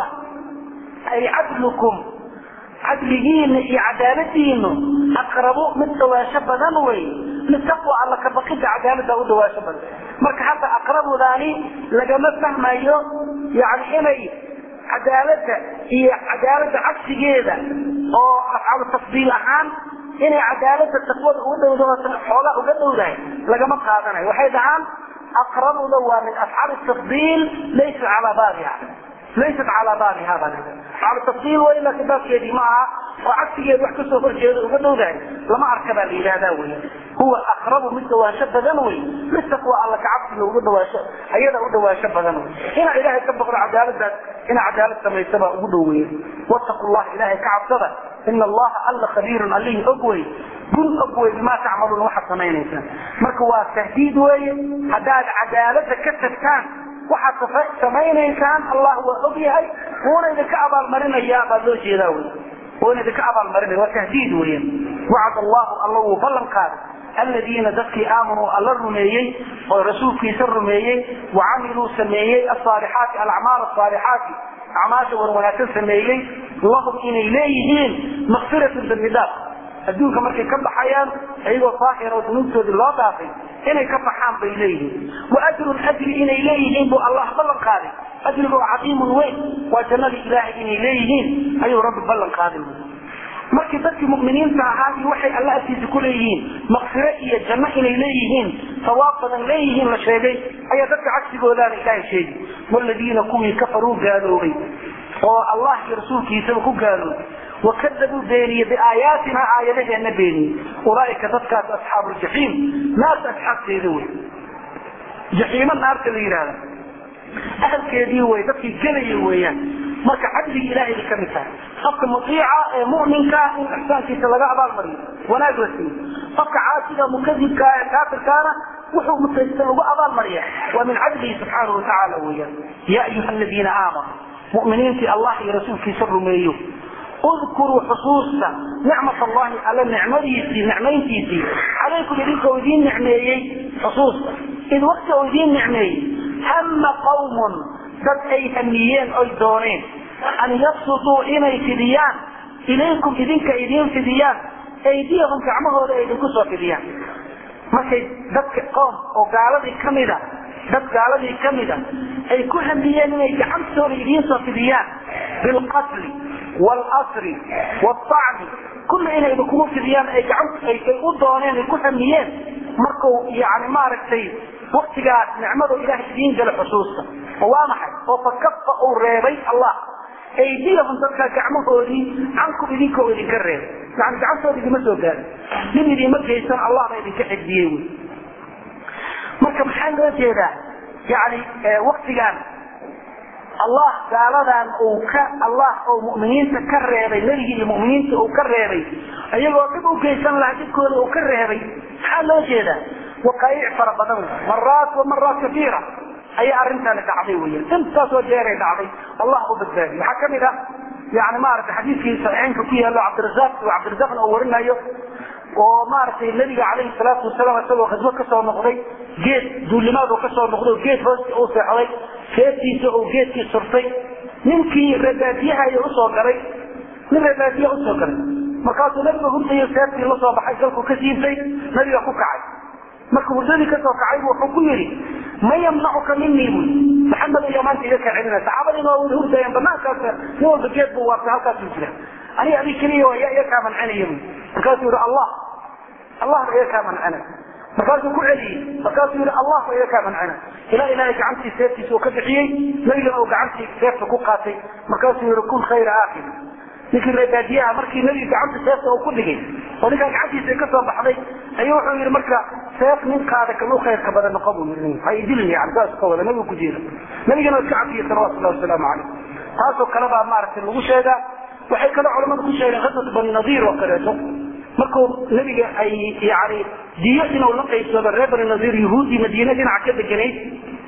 ay cadlukum cadligiina iyo cadaaladiinu aqrabu mid dhawaansho badan wey litaqwa alla ka baqida cadaalada u dhawaansho badan marka hadda aqrabudaani lagama fahmayo yani inay cadaalada iyo cadaalada cagsigeeda oo afcalu tafdiil ahaan inay cadaalada taqwada uga dhowda xoogaa uga dhowdahay lagama qaadanayo waxay dhahaan aqrabuda waa min afcaali tafdiil laysa calaa baabiha laysat calaa baabiha baa afcalu tafdiil waa ilaa kitaabkeedii ma aha oo cagsigeeda wax kasoo horjeeda uga dhowdahay lama arka baa la yidhahdaa wey huwa aqrabu mid dhawaansho badan wey litaqwa alla kacabsiga uga dhawaansho ayada u dhawaansho badan wey inaa ilaahay ka baqdo cadaaladaas inaa cadaalad samaysa baa ugu dhoweeye wattaqu llaha ilaahay ka cabsada ina allaha alla khabiirun allihii og wey gun og wey bimaa tacmaluuna waxaad samaynaysaan marka waa tahdiid weeye haddaad cadaalada ka tagtaan waxaad samaynaysaan allah waa og yahay wuuna idinka abaalmarinaya baa loo jeedaa wey wuuna idinka abaalmarinaya waa tahdiid weyan wacad allahu alla wuu ballan qaaday aladiina dadkii aamanuu alla rumeeyey oo rasuulkiisa rumeeyey wacamiluu sameeyey asaalixaati alacmaal asaalixaati acmaasha wan wanaagsan sameeyey lahum inay leeyihiin makfiratun dambi dhaaf adduunka markay ka baxayaan iyagoo saahir oo dunuubtoodii loo dhaafay inay ka baxaan bay leeyihiin wa ajrun ajri inay leeyihiin buu allah ballan qaaday ajrigu cadiimun weyn waa jannadii ilaahay inay leeyihiin ayuu rabbi ballan qaaday markii dadkii muminiinta ahaa iyo waxay alla agtiisa ku leeyihiin makfiro iyo janno inay leeyihiin sawaab badan leeyihiin la sheegay ayaa dadka cagsigoodaana ilaahay sheegi waladiina kuwii kafaruu gaaloobay oo allah iyo rasuulkiisaba ku gaaloobay wakadabuu beeniyey biaayaatina aayadaheena beeniyey ulaaika dadkaas asxaabu ljaxiim naarta asxaabteeda wey jaxiimo naarta la yidhahda ahalkeedii wey dadkii gelaya weeyaan marka cadligii ilahay bay kamid tahay qofka muiica ee muminka in ixsaankiisa laga abaalmariyo wanaag la siiyo qofka caasiga mukadibka ee kaafirkaana wuxuu mutaysta lagu abaalmariya waa min cadlihi subxaanahu watacaala weeyaan ya ayuha aladiina aamanuu muminiintii allah iyo rasuulkiisa rumeeyo udkuruu xusuusta nicmat allahi alla nicmadiisii nicmayntiisii calaykum idinka oo idiin nicmeeyey xusuusta id wakti oo idiin nicmeeyey hama qawmun dad ay hamiyeen oy dooneen an yabsutuu inay fidiyaan ilaykum idinka idiin fidiyaan aydiyahum gacmahooda ay idinku soo fidiyaan markay dadka qoom oo gaaladii kamida dad gaaladii kamida ay ku hamiyeen inay gacantooda idiin soo fidiyaan bilqatli wاlsri wاطacni kulla inay idinkugu fidiyaan ay gacan ay u dooneen ay ku hamiyeen markuu yani maaragtay waktigaas nicmadu ilahay idiin gala xusuusta oo waa maxay oo fakafa uu reebay allah aydiyahum dadka gacmahoodii cankum idinka oo idinka reebay yani gacantooda idima soo gaarin nin idima geysan allah baa idinka xigdiyey wy marka maxaa loo jeedaa yani waktigan allah gaaladan uu ka allah oo muminiinta ka reebay nebigii iyo muminiinta uu ka reebay iyagoo dhib u geysan lahaa dhibkooda uu ka reebay maxaa loo jeedaa waqaayic fara badan maraat wa maraat kaiira ayaa arrintaani dhacday weyan intaasoo jeeray dhacday allah u badbaadiy waxaa kamid ah yani maaragtay xadiiskii saxiixeynka ku yaalo cabdiraaq cabdiraaqna uu warinayo oo maaragtay nabiga calayhi salaatu wasalaam isagoo khidmo kasoo noqday geed duulimaad uu kasoo noqday oo geed hoosti uu seexday seeftiisa uu geedkii surtay ninkii reebaadiyahayo usoo galay nin reebaadiya usoo galay markaasuu nabiga hurdayo seeftii lasoo baxay galku ka siibtay nabiga ku kacay marka hurdadii kasoo kacay bu wuxuu ku yidhi ma yamnacuka minii bu maxamed ayaa maanta iga kaa celina saxaabadiina waa wada hurdayaan banaankaas nin walba geed buu waartay halkaasuu jira aniga adig keliya yaa iga kaa mancinaya bu markaasuu yihi allah allah ba iga kaa mancina markaasuu ku celiyey markaasuu yihi allah ba iga kaa mancina ilaa ilaahay gacantii seeftiisa uu ka bixiyey nabigana uu gacantii seefta ku qaatay markaasuu yihi kun khayra aakil ninkii reebaadiyaha markii nabiga gacanta seefta uu ku dhigay oo ninkaa gacantiisa ay kasoo baxday ayuu wuxuu yidhi marka seef ninkaada kan u khayrka badan noqo buu yidhi ha idilin yani saas ka wada nabigu ku jeeda nabigana iska cafiya salawatullahi wasalaamu calayh taasoo kale baa maaragtay lagu sheegaa waxay kaloo culamadu ku sheegeen qaswat bani nadiir oo kaleeto markuu nabiga ay yani diyo inuu la qaybsado reer bani nadiir yahuudii madiine dhinaca ka deganayd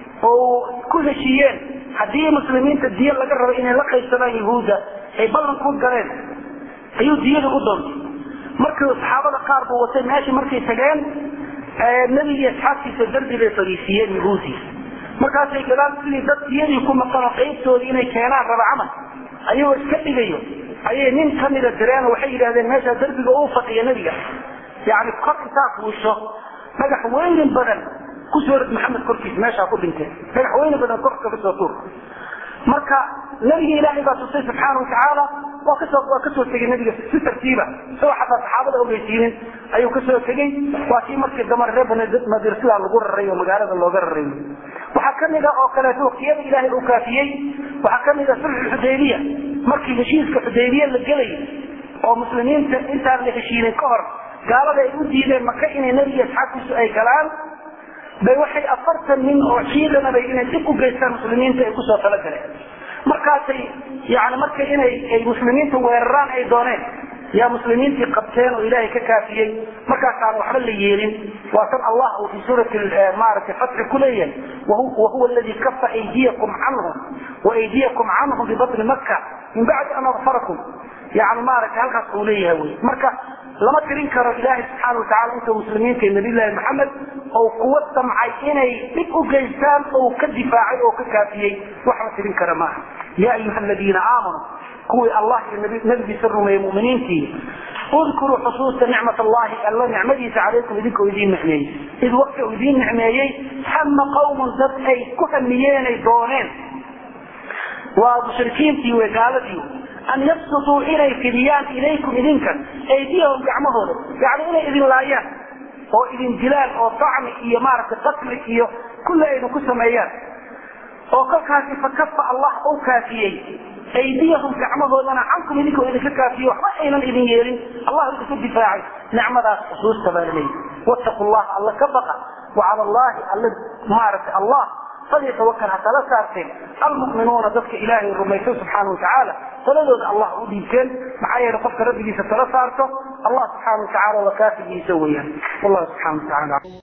oo ku heshiiyeen haddii muslimiinta diyo laga rabo inay la qaybsadaan yahuudda ay ballan ku galeen ayuu diyada u doontay markii saxaabada qaar buu watay meeshii markay tageen nebigii asxaabtiisa darbi bay fariisiiyeen yahuudii markaasay gadaal sidii dad diyadii ku maqanoo qaybtoodii inay keenaan raba camal ayagoo iska dhigayo ayay nin kamida direen oo waxay yidhahdeen meeshaa darbiga uu fadhiya nebiga yani kor intaa fuusho dhagax weynin badan kusoo rid maxamed korkiisa meeshaa ku dhinteen dhagax weyni badan korka kasoo tuur marka nabiga ilaahay baa tusay subxaana watacaala waa kasoo waa kasoo tegay nabiga si tartiiba isagoo xataa saxaabada ogeysiinin ayuu kasoo tegey waa kii markii damar reer bannadir sidaa lagu raray oo magaalada looga raray waxaa kamid a oo kaleeto waqtiyada ilaahay uu kaafiyey waxaa kamid a sulxu xudaybiya markii heshiiska xudaybiya la gelayay oo muslimiinta intaan la heshiinin ka hor gaalada ay u diideen maka inay nebiga asxaabtiisu ay galaan bay waxay afartan nin oo ciidanabay inay dib u geystaan muslimiinta ay kusoo talagaleen markaasay yani marka inay ay muslimiinta weeraraan ay dooneen yaa muslimiintii qabteen oo ilaahay ka kaafiyey markaasaan waxba la yeelin waa tan allah uu fi suurati maaragtay fatxi ku leeyahay wahuwa aladi kafa aydiyakum canhum waaydiyakum canhum bibatni maka min bacdi an adfarakum yani maaragtay halkaas uu leeyahay wy marka lama tirin karo ilaahay subxaana watacala intuu muslimiinta iyo nabiyllaahi maxamed ou kuwa damcay inay dhib u geystaan ou ka difaacay oo ka kaafiyey wax la tirin kara maaha ya ayuha aladiina aamanuu kuwii allah iyo nabigiisa rumeeyey muminiintii udkuruu xusuusta nicmat allahi alla nicmadiisa calaykum idinka oo idiin nicmeeyey id waqti uu idiin nicmeeyey hama qawmun dad ay ku hamiyeenay dooneen waa mushrikiintii wey gaaladii an yabsutuu inay fidiyaan ilaykum idinka aydiyahum gacmahooda yani inay idin laayaan oo idin dilaan oo tacmi iyo maaragtay qatli iyo kulli ayna ku sameeyaan oo kolkaasi fakafa allah u kaafiyey aydiyahum gacmahoodana cankum idinka oo idinka kaafiye waxba aynan idin yeelin allah idinku difaacay nicmadaas xusuusta baa laleeyahy wattaqu llaha alla ka baqa wacala allahi alla maaragtay allah falyatawakal ha tala saarteen almu'minuuna dadka ilaahay rumaysan subxaana watacaala taladooda allah u dhiibteen maxaa yeele qofka rabbigiisa tala saarto allah subxaana watacaala waa kaafigiisa weeyaan wallahu subxana watacaala